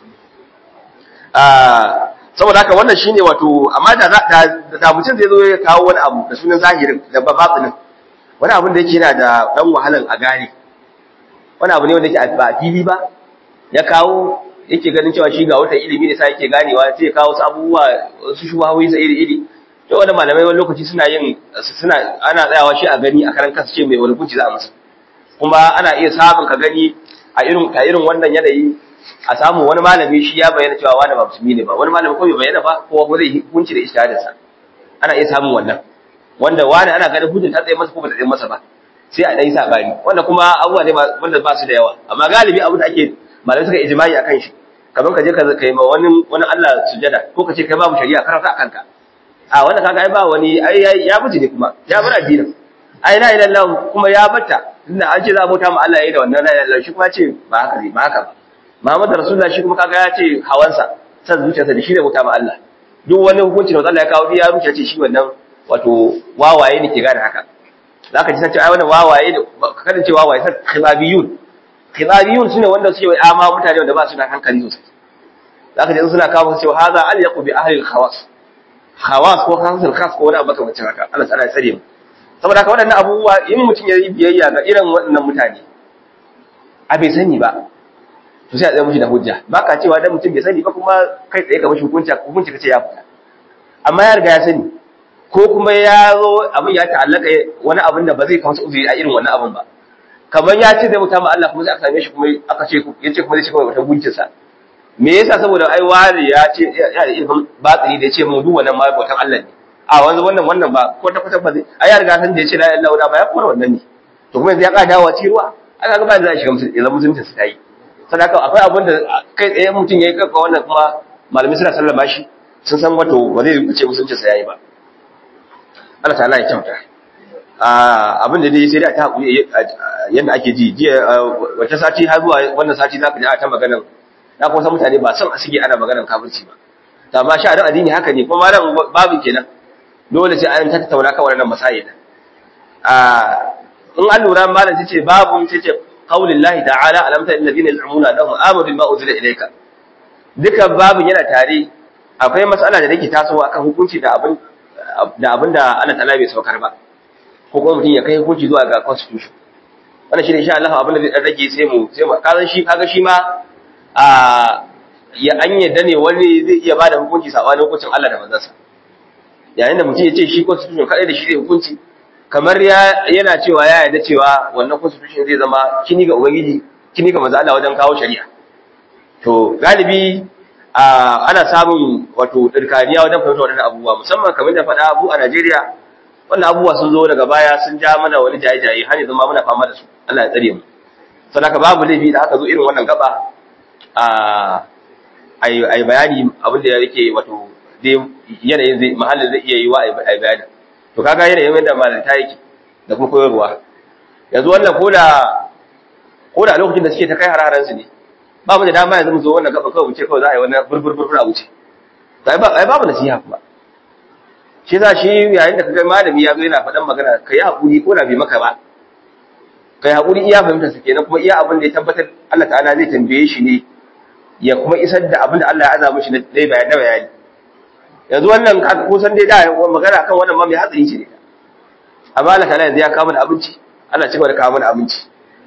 saboda haka wannan shine wato amma da da mutum zai zo ya kawo wani abu da sunan zahirin da batsinin wani abin da yake yana da dan wahalan a gane wani abu ne wanda yake ba fili ba ya kawo yake ganin cewa shi ga wata ilimi ne sai yake ganewa sai ya kawo wasu abubuwa wasu shubahoyi sa iri iri to wanda malamai wani lokaci suna yin suna ana tsayawa shi a gani a karan kansa ce mai wani hukunci za a masa kuma ana iya samun ka gani a irin a irin wannan yanayi a samu wani malami shi ya bayyana cewa wani ba musulmi ne ba wani malami ko bai bayyana ba ko ko zai hukunci da ijtihadin sa ana iya samun wannan wanda wani ana ganin hujjar ta tsaye masa ko ba ta tsaye masa ba sai a dai sabani wanda kuma abubuwa ne wanda ba su da yawa amma galibi abu da ake malamai suka ijma'i akan shi kamar ka je ka kai ma wani wani Allah sujada ko ka ce kai babu shari'a karanta akan ka a wannan kaga ai ba wani ai ya buji ne kuma ya bar addinin ai la ilaha illallah kuma ya bata inda an ce za a bauta ma Allah yayi da wannan la ilaha illallah shi kuma ce ba haka ne ba haka ba Muhammad Rasulullah shi kuma kaga ya ce hawansa san zuciyarsa da shi ne bauta ma Allah duk wani hukunci da Allah ya kawo ya ruce ce shi wannan wato wawaye ne ke gane haka zaka ji san cewa ai wannan wawaye ne kada ce wawaye sai khilabiyun khilabiyun sune wanda suke wai ama mutane wanda ba su da hankali sosai zaka ji suna kawo cewa hadha al yaqu bi ahli al khawas khawas ko khasul khas ko wani abu kamar haka Allah ta'ala ya tsare mu saboda haka waɗannan abubuwa in mutum ya yi biyayya ga irin waɗannan mutane a bai sani ba to sai a tsaye mushi da hujja ba ka cewa dan mutum bai sani ba kuma kai tsaye ka mashi hukunci hukunci kace ya fita amma ya riga ya sani ko kuma ya zo abin ya ta'allaka wani abin da ba zai kawo uzuri a irin wannan abin ba kamar ya ce zai mutu ma Allah kuma sai aka same shi kuma aka ce ya ce kuma zai cika wata gunkin sa me yasa saboda ai wari ya ce ya da ilimin batsiri da ya ce mu duk wannan ma bautan Allah ne a wanzu wannan wannan ba ko ta kwata ba zai ai ya riga san da ya ce la ilaha illallah ba ya kora wannan ne to kuma yanzu ya ka dawo cikin ruwa aka ga ba da za a shiga musulunci musulunci su tayi sadaka akwai abin da kai tsaye mutum ya yi kafa wannan kuma malamai suna sallama shi sun san wato ba zai ce musulunci sa yayi ba Allah ta'ala ya kyauta abin da dai sai dai ta hakuri yadda ake ji jiya wata sati har zuwa wannan sati zaka ji a ta maganar na kuma san mutane ba son a sige ana maganar kafirci ba to amma sha dan addini haka ne kuma malam babin kenan dole sai an tattauna kan wannan masail a in an lura malam tace babu tace qaulin lahi ta'ala alam ta alladhina yaz'umuna annahum amanu bima unzila ilayka duka babin yana tare akwai mas'ala da take tasowa akan hukunci da abin da abin da Allah ta'ala bai saukar ba ko kuma mutum ya kai hukunci zuwa ga constitution wannan shi ne insha Allah abin da zai dan rage sai mu sai mu kaga shi kaga shi ma a ya an yadda ne wani zai iya bada hukunci sabanin hukuncin Allah da manzansa yayin da mutum ya ce shi constitution kadai da shi zai hukunci kamar ya yana cewa ya yarda cewa wannan constitution zai zama kini ga ubangiji kini ga manzo Allah wajen kawo shari'a to galibi ana samun wato dirkaniya wajen fahimtar wannan abubuwa musamman kamar da faɗa abu a Najeriya wannan abubuwa sun zo daga baya sun ja mana wani jaye-jaye har yanzu ma muna fama da su Allah ya tsare mu sadaka babu laifi da aka zo irin wannan gaba a ai bayani abin da yake wato dai yanayin zai mahallin zai iya yi wa ai bayani to kaga yanayin yadda malanta yake da kuma koyarwa yanzu wannan koda koda lokacin da suke ta kai hararan su ne ba mu da dama yanzu mu zo wannan gaba kawai mu ce kawai za a yi wannan burbur burbur a wuce ai ba ai babu nasiha kuma shi za shi yayin da kaga malami ya zo yana faɗan magana kai hakuri ko da bai maka ba kai hakuri iya fahimtar sa kenan kuma iya abin da ya tabbatar Allah ta'ala zai tambaye shi ne ya kuma isar da abin da Allah ya azaba shi na dai bayani bayani yanzu wannan kusan dai da magana kan wannan ma mai hatsari ce ne amma Allah ta'ala yanzu ya kawo mana abinci Allah ci gaba da kawo mana abinci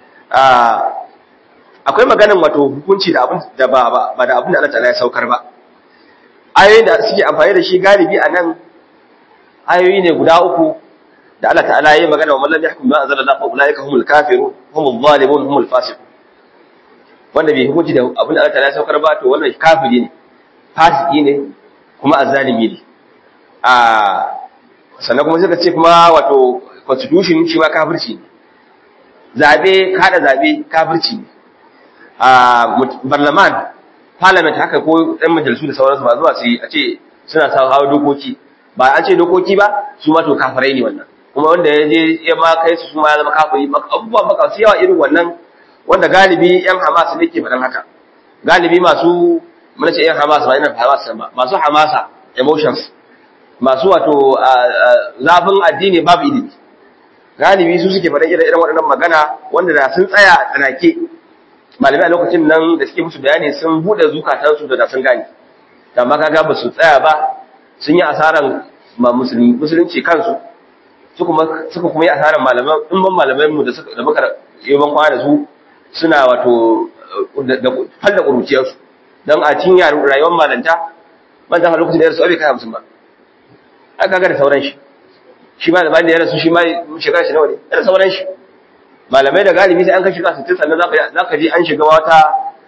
akwai maganan wato hukunci da abin da ba ba da abin da Allah ta'ala ya saukar ba ayoyin da suke amfani da shi galibi a nan ayoyi ne guda uku da Allah ta'ala ya yi magana wa mallam yahkum ma anzala Allah fa ulaika humul kafirun humul zalimun humul fasiqun wanda bai hukunci da abin da Allah ta'ala ya saukar ba to wannan kafiri ne fasiki ne kuma azzalimi ne a sannan kuma suka ce kuma wato constitution shi ma kafirci ne zabe kada zabe kafirci ne a barlaman parliament haka ko ɗan majalisu da sauransu ba zuwa su yi a ce suna sa hawa dokoki ba an ce dokoki ba su ma to kafirai ne wannan kuma wanda ya je ya ma kai su ma ya zama kafiri abubuwan baka su yawa irin wannan wanda galibi yan hamas ne ke faɗan haka galibi masu muna ce yan hamas ba yana hamas ba masu hamasa emotions masu wato zafin addini babu ilimi galibi su suke faɗa irin irin waɗannan magana wanda da sun tsaya a tsanake malamai a lokacin nan da suke musu bayani sun buɗe zukatansu da da sun gane amma kaga ba su tsaya ba sun yi asaran musulunci kansu suka kuma yi asaran malaman in ban malamai mu da suka da muka yi ban kwana da su suna wato da falla kuruciyarsu don a cikin rayuwar malanta ban zama lokacin da ya rasu abai kai hamsin ba aka ga da sauran shi shi ma da bayan da ya rasu shi ma shekara shi nawa ne da sauran shi malamai da galibi sai an kai shiga sittin sannan za ka ji an shiga wata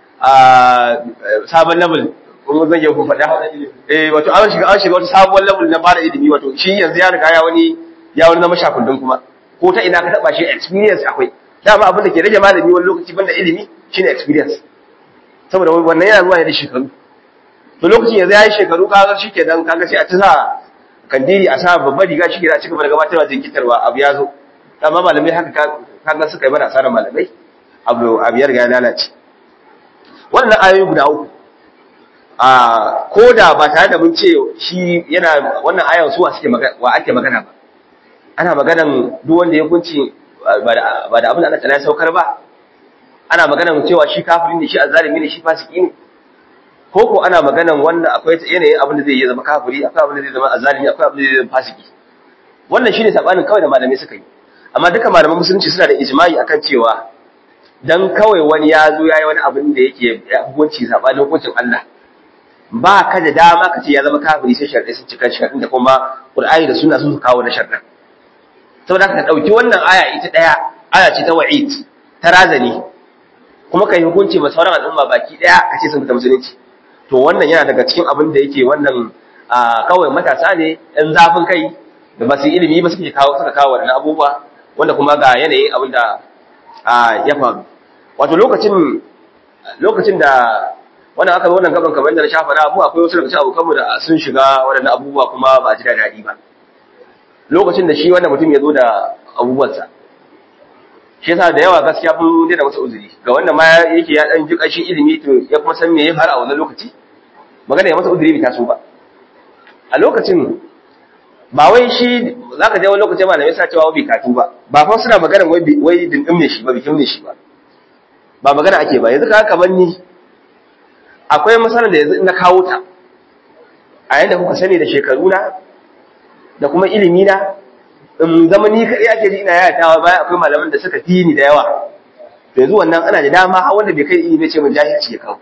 sabon level kuma zan yi ku faɗa eh wato an shiga an shiga wata sabuwar level na bada ilimi wato shi yanzu ya riga ya wani ya wani zama shakundun kuma ko ta ina ka taba shi experience akwai dama abin da ke rage malami wani lokaci banda ilimi shine experience saboda wannan yana zuwa ne da shekaru to lokacin yanzu ya yi shekaru kaga shi ke dan kaga sai a ta sa kandiri a sa babbar riga shi ke da cika da gabatarwa jinkitarwa abu ya zo amma malamai haka kaga suka yi mana asarar malamai abu abu ya riga ya lalace wannan ayoyi guda uku a ko da ba tare da mun ce shi yana wannan ayan suwa suke magana wa ake magana ba ana maganan duk wanda ya kunci ba da abin da Allah ta saukar ba ana maganan cewa shi kafirin ne shi azzalimi ne shi fasiki ne ko ko ana maganan wanda akwai yanayin abin da zai yi zama kafiri akwai abin da zai zama azzalimi akwai abin da zai zama fasiki wannan shine sabanin kawai da malamai suka yi amma duka malaman musulunci suna da ijma'i akan cewa dan kawai wani ya zo yayi wani abin da yake hukunci sabanin hukuncin Allah ba ka da dama ka ce ya zama kafiri sai sharɗai sun cika sharɗin da kuma Qur'ani da sunna sun kawo da sharɗin saboda ka ɗauki wannan aya ita ɗaya aya ce ta wa'id ta razani kuma ka yi hukunci ma sauran al'umma baki ɗaya ka ce sun fita musulunci to wannan yana daga cikin abin da yake wannan kawai matasa ne ɗan zafin kai da ba su ilimi ba suke kawo suka kawo wannan abubuwa wanda kuma ga yanayin abin da ya faru wato lokacin lokacin da wannan aka wannan gaban kamar da na shafa na abu akwai wasu daga cikin abokanmu da sun shiga waɗannan abubuwa kuma ba a ji da daɗi ba lokacin da shi wannan mutum ya zo da abubuwansa shi yasa da yawa gaskiya mun daina masa uzuri ga wanda ma yake ya dan ji kashin ilimi to ya kuma san me ya fara a wannan lokaci magana ya masa uzuri bai taso ba a lokacin ba wai shi zaka je wani lokacin malamai sa cewa bai katu ba ba fa suna magana wai wai dindin ne shi ba bikin ne shi ba ba magana ake ba yanzu ka kamar ni akwai masalar da yanzu na kawo ta a yanda kuka sani da shekaru na da kuma ilimi na in zama ni kaɗai ake ji ina yayatawa bayan akwai malaman da suka fi ni da yawa to yanzu wannan ana da dama har wanda bai kai ilimi ce mun jahilci ya kawo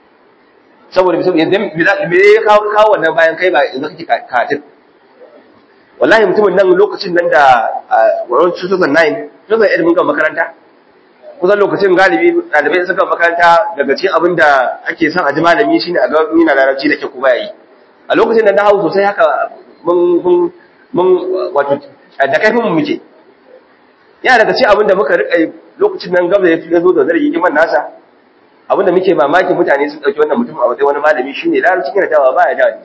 saboda yanzu me ya kawo kawo wannan bayan kai ba yanzu kake katin wallahi mutumin nan lokacin nan da wurin 2009 2008 mun ga makaranta kusan lokacin galibi ɗalibai suka makaranta daga cikin abin da ake son a ji malami shine a ga mina larabci da ke kuma yayi a lokacin da na hau sosai haka mun mun mun wato da kaifin mu muke yana daga cikin abin da muka rika lokacin nan gaba ya zo da zargi kiman nasa abin da muke mamaki mutane sun dauki wannan mutum a matsayin wani malami shine larabci yana dawa baya da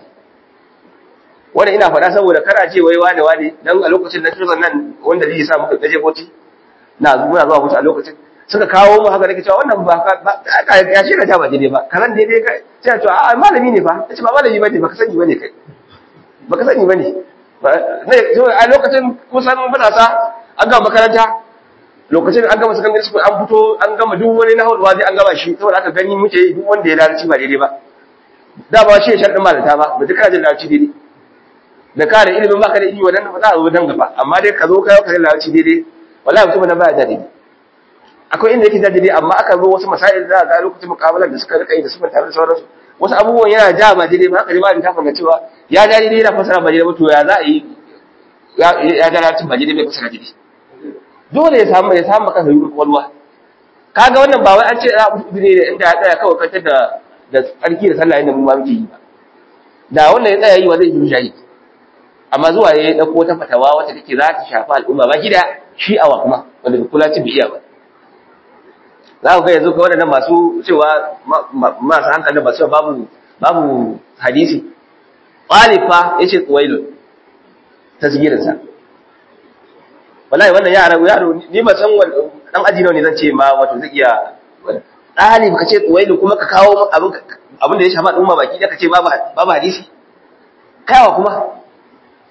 wanda ina faɗa saboda kana ce wai wane wane dan a lokacin na tuzan nan wanda zai sa muka gaje boti na muna zuwa mutu a lokacin suka kawo mu haka nake cewa wannan ba ka ya shi ka ba daidai ba kazan daidai ka sai to a malami ne fa kace ba malami bane baka sani bane kai baka sani bane ne a lokacin kusan matasa an gama makaranta lokacin an gama secondary school an fito an gama duk wani na hawa zai an gama shi saboda aka gani muke duk wanda ya lalaci ba daidai ba da ba shi ya sharɗin malata ba ba duka da lalaci daidai da ka da ilimin baka da ilimi wannan ba za a zo dan gaba amma dai ka zo kai ka lalaci daidai wallahi mutum na baya da daidai akwai inda yake da daidai amma aka zo wasu masail da ga lokacin mukabalar da suka rika yi da suka tare da sauransu wasu abubuwan yana ja ba daidai ba haka ne ba ta fanga cewa ya ja daidai yana fasara ba daidai ba to ya za a yi ya ja lalatin ba daidai bai fasara daidai dole ya samu ya samu kansa yi kwalwa kaga wannan ba wai an ce za a mutu ne inda ya tsaya kawai kantar da da tsarki da sallah inda mu ma muke yi ba da wannan ya tsaya yi wa zai yi shayi amma zuwa ya dauko ta fatawa wacce take za ta shafi al'umma ba gida shi awa kuma wanda bai kula ci biya ba za ku ga yanzu kawai waɗannan masu cewa masu hankali ba su babu babu hadisi ƙwalifa ya ce tsuwailun tasgirinsa wallahi wannan yara yaro ni ba san dan aji nawa ne zan ce ma wato zai iya ɗalib ka ce tsuwailun kuma ka kawo abin abin da ya shafa al'umma baki da ka ce babu babu hadisi kaiwa kuma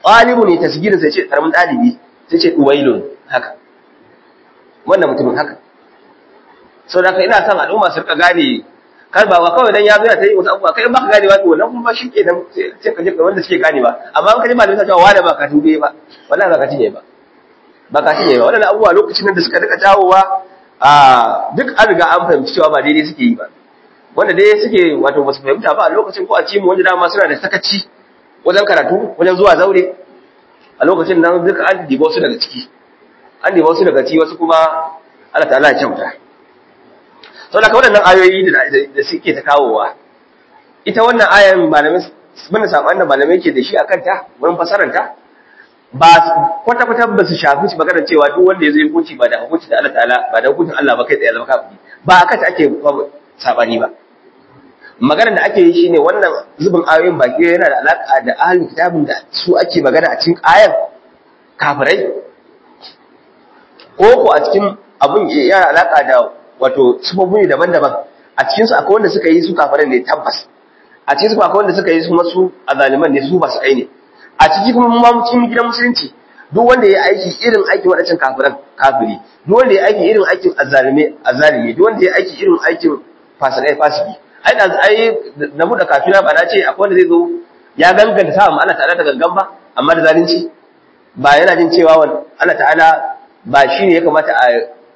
ɗalibu ne tasgirin sai ce karamin ɗalibi sai ce uwailun haka wannan mutumin haka sau da ina son al'umma su rika gane kar ba kawai dan ya zo ya ta yi wasu abubuwa kai ba ka gane ba to wannan kuma shi ke nan sai ka je wanda suke gane ba amma an kaji malamin sa cewa wani ba ka tube ba wallahi ba ka tije ba ba ka tije ba wannan abubuwa lokacin da suka rika jawowa a duk an riga an fahimci cewa ba daidai suke yi ba wanda dai suke wato ba su fahimta ba a lokacin ko a cimu wanda dama suna da sakaci wajen karatu wajen zuwa zaure a lokacin nan duka an diba wasu daga ciki an diba wasu daga ciki wasu kuma Allah ta'ala ya kyauta sau da ka waɗannan ayoyi da suke ta kawowa ita wannan ayan malamai mana saɓan da malamai ke da shi a kanta wurin fasaranta ba kwata-kwata ba su shafi shi maganar cewa duk wanda ya zai hukunci ba da hukunci da Allah ta'ala ba da hukuncin Allah ba kai tsaye zama kafiri ba a kanta ake saɓani ba maganar da ake yi shine wannan zubin ayoyin baki yana da alaƙa da ahalin kitabin da su ake magana a cikin ayan kafirai ko ko a cikin abun yana alaƙa da wato sufofi daban-daban a cikin su akwai wanda suka yi su kafirai ne tabbas a cikin su akwai wanda suka yi su masu azaliman ne su ba su kai ne a ciki kuma mu cikin gidan musulunci duk wanda ya aiki irin aikin wadancan kafiran kafiri duk wanda ya aiki irin aikin azalime azalimi duk wanda ya aiki irin aikin fasikai fasiki ai da ai da mu da kafira ba na ce akwai wanda zai zo ya ganganta sa Allah ta'ala da gangan ba amma da zalunci ba yana jin cewa Allah ta'ala ba shine ya kamata a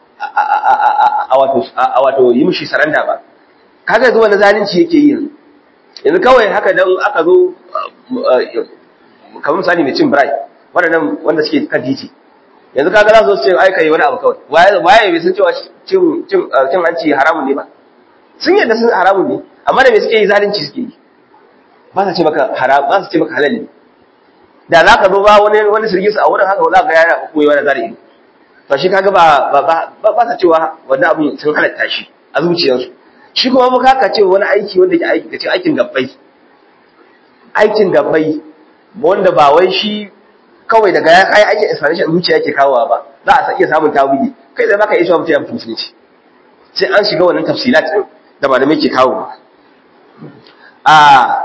a wato yi mishi saranda ba kaga yanzu wani zalunci yake yi yanzu yanzu kawai haka dan aka zo kamar misali mai cin birai waɗannan wanda suke kan titi yanzu kaga za su ce ai kai wani abu kawai waye waye bai san cewa cin cin cin hanci haramun ne ba sun yadda sun haramun ne amma da me suke yi zalunci suke yi ba sa ce maka haram ba sa ce maka halal ne da za ka zo ba wani wani sirgi su a wurin haka za ka ga yana koyi wani zalunci to shi kaga ba ba ba sa cewa wannan abin sun halatta shi a zuciyarsu shi kuma muka ka ce wani aiki wanda ke aiki kace aikin gabbai aikin gabbai wanda ba wai shi kawai daga ya kai aikin inspiration zuciya yake kawowa ba za a iya samun tawili kai da baka iya cewa mutum ya musulunci sai an shiga wannan tafsilat din da malamai ke kawo a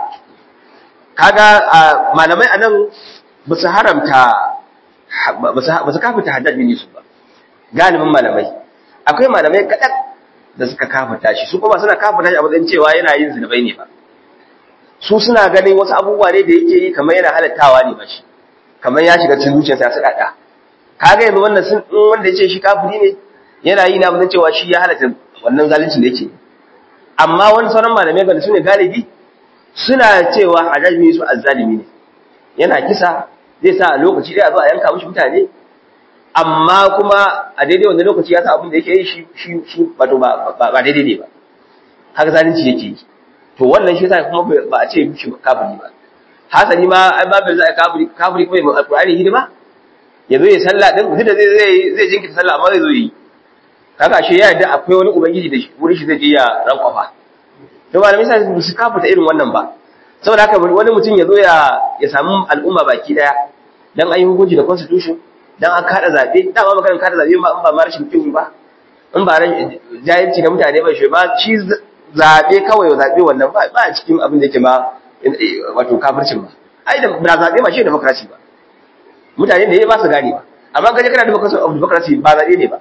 kaga malamai anan ba su haramta ba su kafita haddad bin yusuf ba galibin malamai akwai malamai kaɗan da suka kafita shi su kuma suna kafita shi a matsayin cewa yana yin zunubai ne ba su suna ganin wasu abubuwa ne da yake yi kamar yana halattawa ne ba shi kamar ya shiga cikin zuciyarsa ya sadada kaga yanzu wannan sun wanda ya ce shi kafiri ne yana yi na matsayin cewa shi ya halatta wannan zalincin da yake amma wani sauran malamai ga su ne galibi suna cewa hajjami su azzalimi ne yana kisa zai sa a lokaci ɗaya zo a yanka mishi mutane amma kuma a daidai wanda lokaci ya sa abin da yake yi shi shi shi wato ba ba daidai ne ba haka zalunci yake yi to wannan shi yasa kuma ba a ce mishi kafiri ba hasali ma ai ba bai za a kafiri kafiri kuma mai alqur'ani hidima ya zo ya sallah din duk da zai zai zai jinkita sallah amma zai zo yi kaga shi ya yarda akwai wani ubangiji da shi wurin shi zai je ya rankwafa to malamai sai su kafuta irin wannan ba saboda haka wani mutum ya zo ya ya samu al'umma baki daya dan an yi hukunci da constitution dan an kada zabe dama maganar kada zabe ba in ba ma rashin kiwu ba in ba jahilci da mutane ba shi ba shi zabe kawai zabe wannan ba ba cikin abin da yake ma wato kafircin ba ai da ba zabe ma shi democracy ba mutane da ba su gane ba amma kaje kana democracy ba zabe ne ba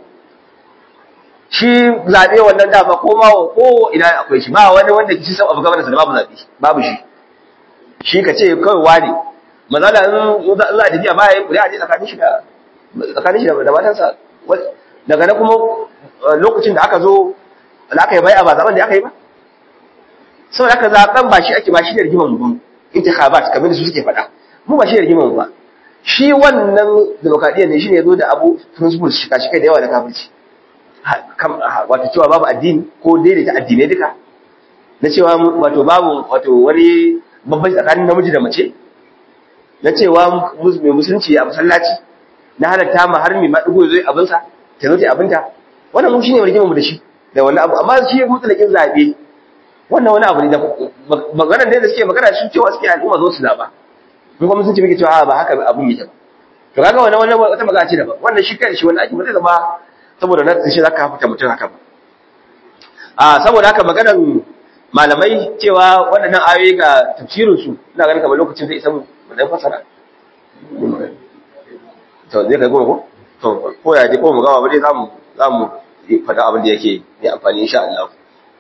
shi zabe wannan dama ko ma ko ina akwai shi ba wani wanda kici san abu gaban da babu zabe babu shi shi ka ce kawai wani mazala in za a tafiya ba ya yi kuri'a je tsakanin shi da tsakanin shi da matansa daga nan kuma lokacin da aka zo da aka yi bai a ba zaben da aka yi ba saboda aka zaben ba shi ake ba shi da rigimar mu intikhabat kamar da su suke faɗa mu ba shi da rigimar mu ba shi wannan demokradiyyar ne shi ne zo da abu principles shi kashi kai da yawa da kafirci wato cewa babu addini ko daidaita addinai duka na cewa wato babu wato wani babban tsakanin namiji da mace na cewa mai musulunci a masallaci na halatta ma har mai maɗigo zai abinsa ta zo ta abinta wannan mu shine rigimar mu da shi da wannan abu amma shi mutlakin zabe wannan wani abu ne da maganar da suke magana shi cewa suke al'umma zo su zaba mun kuma sun ce muke cewa ba haka abun yake ba to kaga wannan wannan wata magana ce daban wannan shi kai shi wannan ake mutai zama saboda na shi zaka fita mutum haka ba a saboda haka maganar malamai cewa waɗannan ayoyi ga tafsirin su ina ganin kamar lokacin zai isa mu dan fasara to zai kai goma ko to ko ya je ko mu gama ba dai zamu zamu faɗa abin da yake mai amfani insha Allah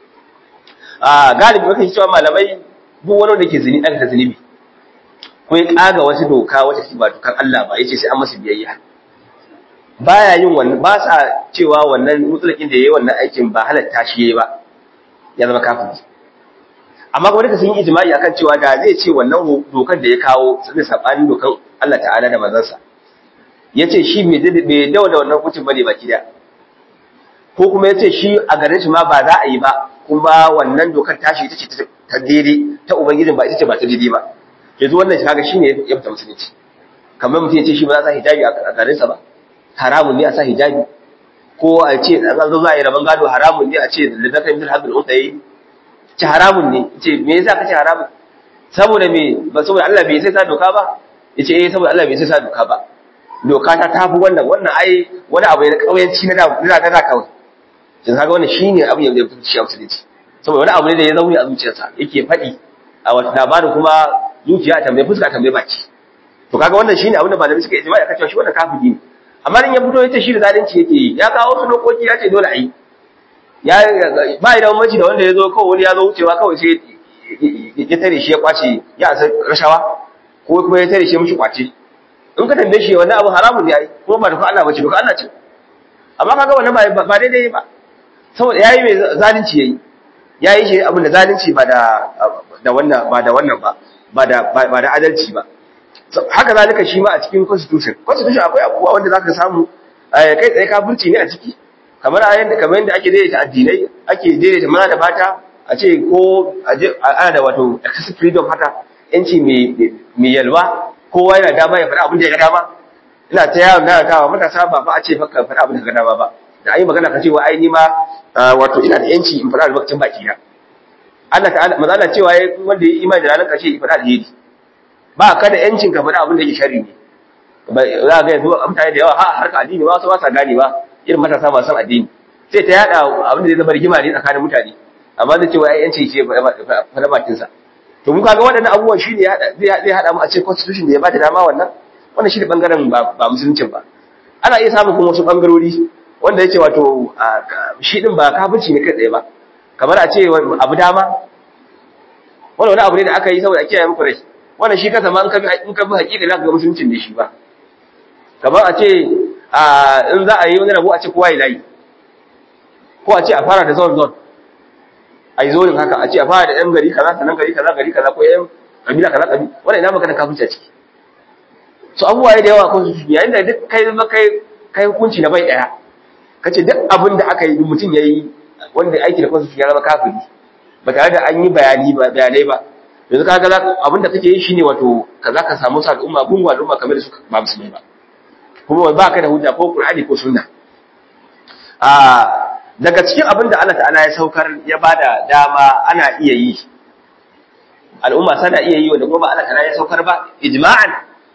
a galibi muka cewa malamai duk wani da ke zini ɗan ta zunubi ko ya ƙaga wasu doka wata ba dokar Allah ba yace sai an masa biyayya baya yin wannan ba sa cewa wannan mutsulakin da yayi wannan aikin ba halatta shi yayi ba ya zama kafiri amma kuma duka sun yi ijma'i akan cewa da zai ce wannan dokar da ya kawo zai sabanin dokar Allah ta'ala da manzansa yace shi bai bai dawo da wannan hukuncin bane baki da ko kuma yace shi a garin shi ma ba za a yi ba kuma wannan dokar tashi ita ce ta daidai ta ubangijin ba ita ce ba ta daidai ba yanzu wannan shi kaga shine ya fita musulunci kamar mutum ya ce shi ba za sa hijabi a garin sa ba haramun ne a sa hijabi ko a ce a zo za a yi rabon gado haramun ne a ce da zaka yi hadin unsayi ce haramun ne ce me yasa kace haramun saboda me ba saboda Allah bai sai sa doka ba yace eh saboda Allah bai sai sa doka ba doka ta tafi wannan wannan ai wani abu ne na kauyanci na da na da kawai kin kaga wannan shine abin da ya fito shi a musulunci saboda wani abu ne da ya zauni a zuciyarsa yake faɗi a wata labarin kuma zuciya ta mai fuska ta mai baki to kaga wannan shine abin da malamai suka ijma'i aka cewa shi wannan kafiri ne amma in ya fito yace shi da zalunci yake yi ya kawo su dokoki ya ce dole a yi ya ba da mamaci da wanda ya zo kawai wani ya zo wucewa kawai sai ya tare shi ya kwace ya asa rashawa ko kuma ya tare shi mishi kwace in ka tambaye shi wannan abu haramun ne ai kuma ba da Allah bace ba Allah ce amma kaga wannan ba ba daidai ba saboda yayi mai zalunci yayi yayi shi abin da zalunci ba da da wannan ba da wannan ba ba da ba da adalci ba haka zalika shi ma a cikin constitution constitution akwai abubuwa wanda zaka samu kai tsaye kafirci ne a ciki kamar a yanda kamar yanda ake daidaita addinai ake daidaita maza da mata a ce ko ana da wato excessive freedom haka yanci mai yalwa kowa yana dama ya faɗa abin da ya ga dama ina ta yawon da kawa matasa ba ba a ce maka faɗa abin da ka ga dama ba da ayi magana ka ce wa ai ni ma wato ina da yanci in faɗa albarkacin baki na Allah ta'ala maza Allah cewa wanda ya imani da ranar ƙarshe ya faɗa alheri ba ka da yancin ka faɗa abin da yake sharri ne za ga yanzu mutane da yawa ha harka addini ba wasu ba sa gane ba irin matasa masu addini sai ta yada abin da zai zama rigima ne tsakanin mutane amma zai ce wa yanci ce faɗa bakin sa to mun kaga waɗannan abubuwan shi ne zai haɗa mu a ce constitution da ya bada dama wannan wannan shi ne bangaren ba musuluncin ba ana iya samun kuma wasu bangarori wanda yake wato shi din ba kafirci ne kai tsaye ba kamar a ce abu dama wannan wani abu ne da aka yi saboda a kiyaye muku rai wannan shi kasa ma in ka bi hakika za ka ga musuluncin da shi ba kamar a ce in za a yi wani rabo a ce kowa ya layi ko a ce a fara da zone zone a yi zonin haka a ce a fara da ɗan gari kaza sannan gari kaza gari kaza ko ɗan kabila kaza kabi wannan ina magana kafin a ciki so abubuwa da yawa ko su yayin da duk kai zama kai kai hukunci na bai ɗaya kace duk abin da aka yi mutum ya yi wanda aiki da kansu ya zama kafiri ba tare da an yi bayani ba bayanai ba yanzu kaga abin da kake yi shine wato kaza ka samu sa al'umma gungun al'umma kamar da suka ba musulmi ba kuma ba ka da hujja ko qur'ani ko sunna a daga cikin abin da Allah ta'ala ya saukar ya bada dama ana iya yi al'umma sana iya yi wanda kuma Allah ta'ala ya saukar ba ijma'an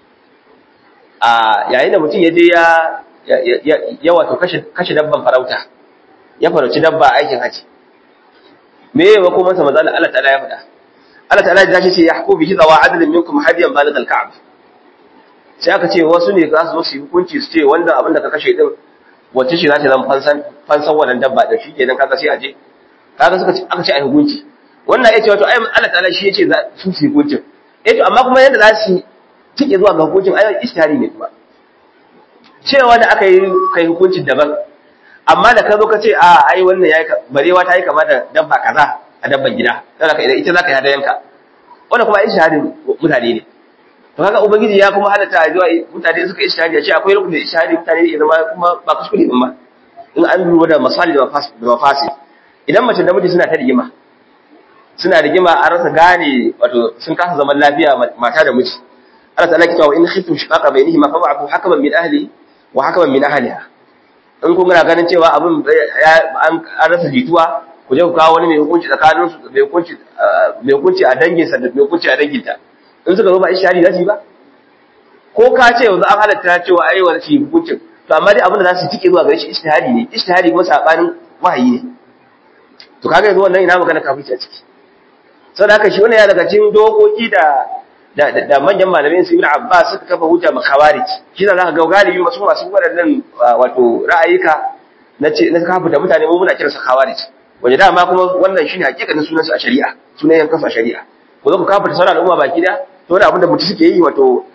a yayin da mutum ya je ya ya wato kashe kashe dabban farauta ya farauci dabba aikin haji me yawa kuma sa manzo Allah ta'ala ya faɗa Allah ta'ala ya ce ya hukumu bihi zawa adlin minkum hadiyan baligh al-ka'b sai aka ce wasu ne za su zo su yi hukunci su ce wanda abin da ka kashe din wacce shi za ta zama fansan fansan wannan dabba da shi kenan kaga sai a je kaga suka ce aka ce ai hukunci wannan yace wato ai Allah ta'ala shi yace za su su hukuncin eh to amma kuma yanda za su tike zuwa ga hukuncin ai ishtihari ne kuma cewa da aka yi kai hukuncin daban amma da ka zo ka ce a ai wannan yayi barewa ta yi kama da dabba kaza a dabban gida sai ka ita zaka yi hadayanka wannan kuma ishtihadin mutane ne to kaga ubangiji ya kuma halatta zuwa mutane suka ishtihadi ya ce akwai rukunin ishtihadi mutane ne zama kuma ba kuskure din ba in an lura da masali da mafasi idan mace da miji suna ta rigima suna rigima a rasa gane wato sun kasa zaman lafiya mata da miji Allah ta'ala ki tawa in khiftum shiqaqa bainihima fa ba'athu hakaman min ahli wa hakaman min ahliha in kun ga ganin cewa abin an rasa jituwa ku je ku kawo wani mai hukunci tsakanin su mai hukunci mai hukunci a dangin sa da mai hukunci a danginta in suka zo ba ishari za su yi ba ko ka ce yanzu an halatta cewa ai wani shi hukuncin to amma dai abin da za su tike zuwa gare shi ishtihadi ne ishtihadi kuma sabanin wahayi ne to kaga yanzu wannan ina magana kafirci a ciki saboda haka shi wannan ya daga cikin dokoki da da da manyan malamai su ibn abbas suka kafa hujja ma khawarij shi da zaka ga galibi masu masu waɗannan wato ra'ayika na ce na kafa da mutane mu muna kiransa khawarij wanda dama kuma wannan shine hakikanin sunansu a shari'a sunan yankan a shari'a ko zo ku kafa ta sauran al'umma baki da to wani abin da mutum suke yi wato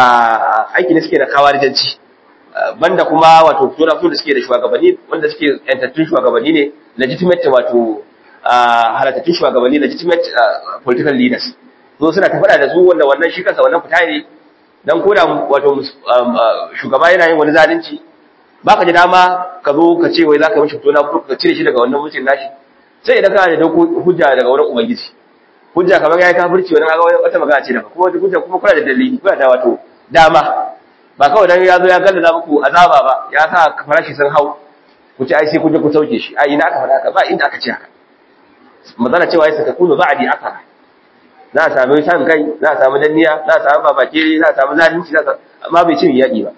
aiki ne suke da kawarijanci banda kuma wato fito na fito da suke da shugabanni wanda suke yantattun shugabanni ne legitimate wato halattattun shugabanni legitimate political leaders so suna ta faɗa da su wanda wannan shi kansa wannan fita ne dan koda wato shugaba yana yin wani zalunci baka ji dama ka zo ka ce wai zaka mishi fito na fito ka cire shi daga wannan mutum nashi sai idan kana da hujja daga wurin ubangiji hujja kamar yayi kafirci wani kaga wata magana ce daga kuma hujja kuma kuna da dalili kuna da wato dama ba kawai dan ya zo ya galla muku azaba ba ya sa farashi sun hau ku ci ai sai ku je ku sauke shi ai ina aka faɗa haka ba inda aka ce haka magana cewa sai ta kunu ba'di aka za a samu san kai za a samu danniya za a samu babake za a samu zalunci za a amma bai ce yaki ba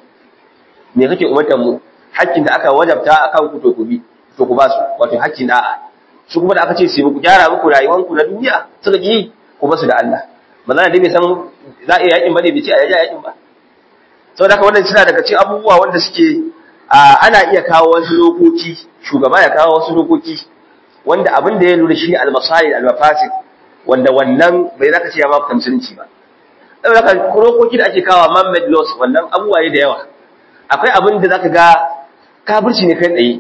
me kake umartar mu hakkin da aka wajabta akan ku to ku bi to ku ba su wato hakkin da'a su kuma da aka ce su ku gyara muku rayuwanku na duniya suka ki ku basu da Allah manzana dai bai san za a iya yakin ba ne bai ce a yaja yakin ba saboda haka wannan suna daga cikin abubuwa wanda suke ana iya kawo wasu lokoki shugaba ya kawo wasu lokoki wanda abin da ya lura shi al-masalih al-mafasid wanda wannan bai zaka ce ya ma musulunci ba saboda haka lokoki da ake kawo man made laws wannan abubuwa ne da yawa akwai abin da zaka ga kafirci ne kai tsaye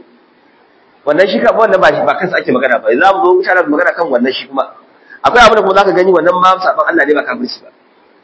wannan shi kan wannan ba shi ba kansa ake magana ba za mu zo insha Allah magana kan wannan shi kuma akwai abin da kuma zaka gani wannan ma saban Allah ne ba kafirci ba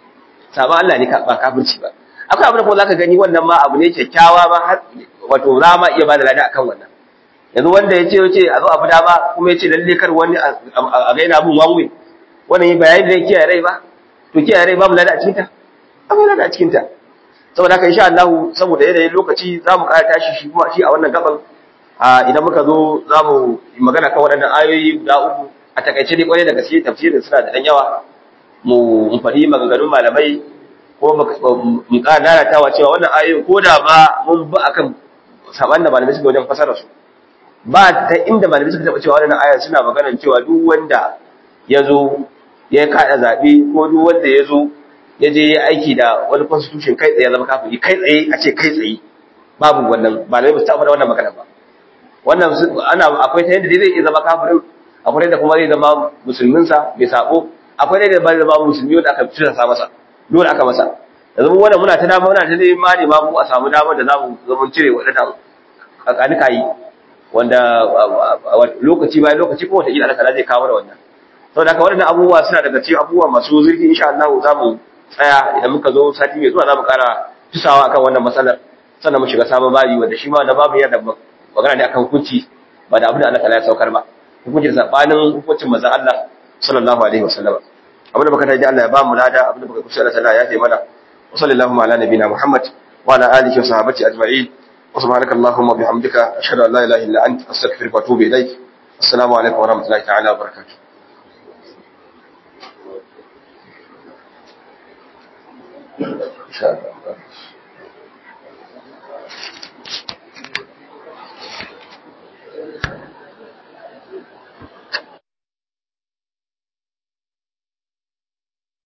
saban Allah ne ba kafirci ba akwai abin da kuma zaka gani wannan ma abu ne kyakkyawa ba har wato za ma iya bada lada akan wannan yanzu wanda ya ce ya ce a zo abu dama kuma ya ce lalle kar wani a ga yana bin wanwe wannan yi bayani da kiyaye rai ba to kiyaye rai babu lada a cikin ta akwai lada a cikin ta saboda haka insha Allah saboda yanayin lokaci za mu ƙara tashi shi kuma shi a wannan gaban idan muka zo za mu magana kan waɗannan ayoyi guda uku a takaice dai kwarai da gaske tafsirin suna da ɗan yawa mu faɗi maganganun malamai ko mu ƙara lalatawa cewa wannan ayoyin ko da ba mun bi akan saban da malamai suka wajen fasara su ba ta inda malamai suka taɓa cewa wannan ayoyin suna maganar cewa duk wanda ya zo ya kaɗa zaɓe ko duk wanda ya zo ya je ya aiki da wani constitution kai tsaye ya zama kafiri kai tsaye a ce kai tsaye babu wannan malamai ba su taɓa da wannan magana ba wannan ana akwai ta yadda dai zai iya zama kafirin akwai da kuma zai zama musulminsa mai sabo akwai da zai zama musulmi wanda aka fitar sa masa dole aka masa yanzu mu wannan muna ta dama muna ta dai ma ne ma mu a samu damar da zamu zama cire wadannan kakanika yi wanda lokaci bayan lokaci ko wata kila Allah zai kawo da wannan saboda haka waɗannan abubuwa suna daga cikin abubuwa masu zurfi insha Allah za mu tsaya idan muka zo sati mai zuwa za mu ƙara tusawa akan wannan matsalar sannan mu shiga sabon babi wanda shi ma da babu yana da magana ne akan hukunci ba da abin da Allah ta ya saukar ba hukuncin sabanin hukuncin manzon Allah sallallahu alaihi wasallam abin da baka taji Allah ya ba mu lada abin da baka kusa Allah ta'ala ya taimaka wa sallallahu ala nabina Muhammad wa ala alihi wa sahbihi ajma'in wa subhanaka allahumma bihamdika ashhadu an la ilaha illa anta astaghfiruka wa atubu ilaik assalamu alaikum wa rahmatullahi ta'ala wa barakatuh insha Allah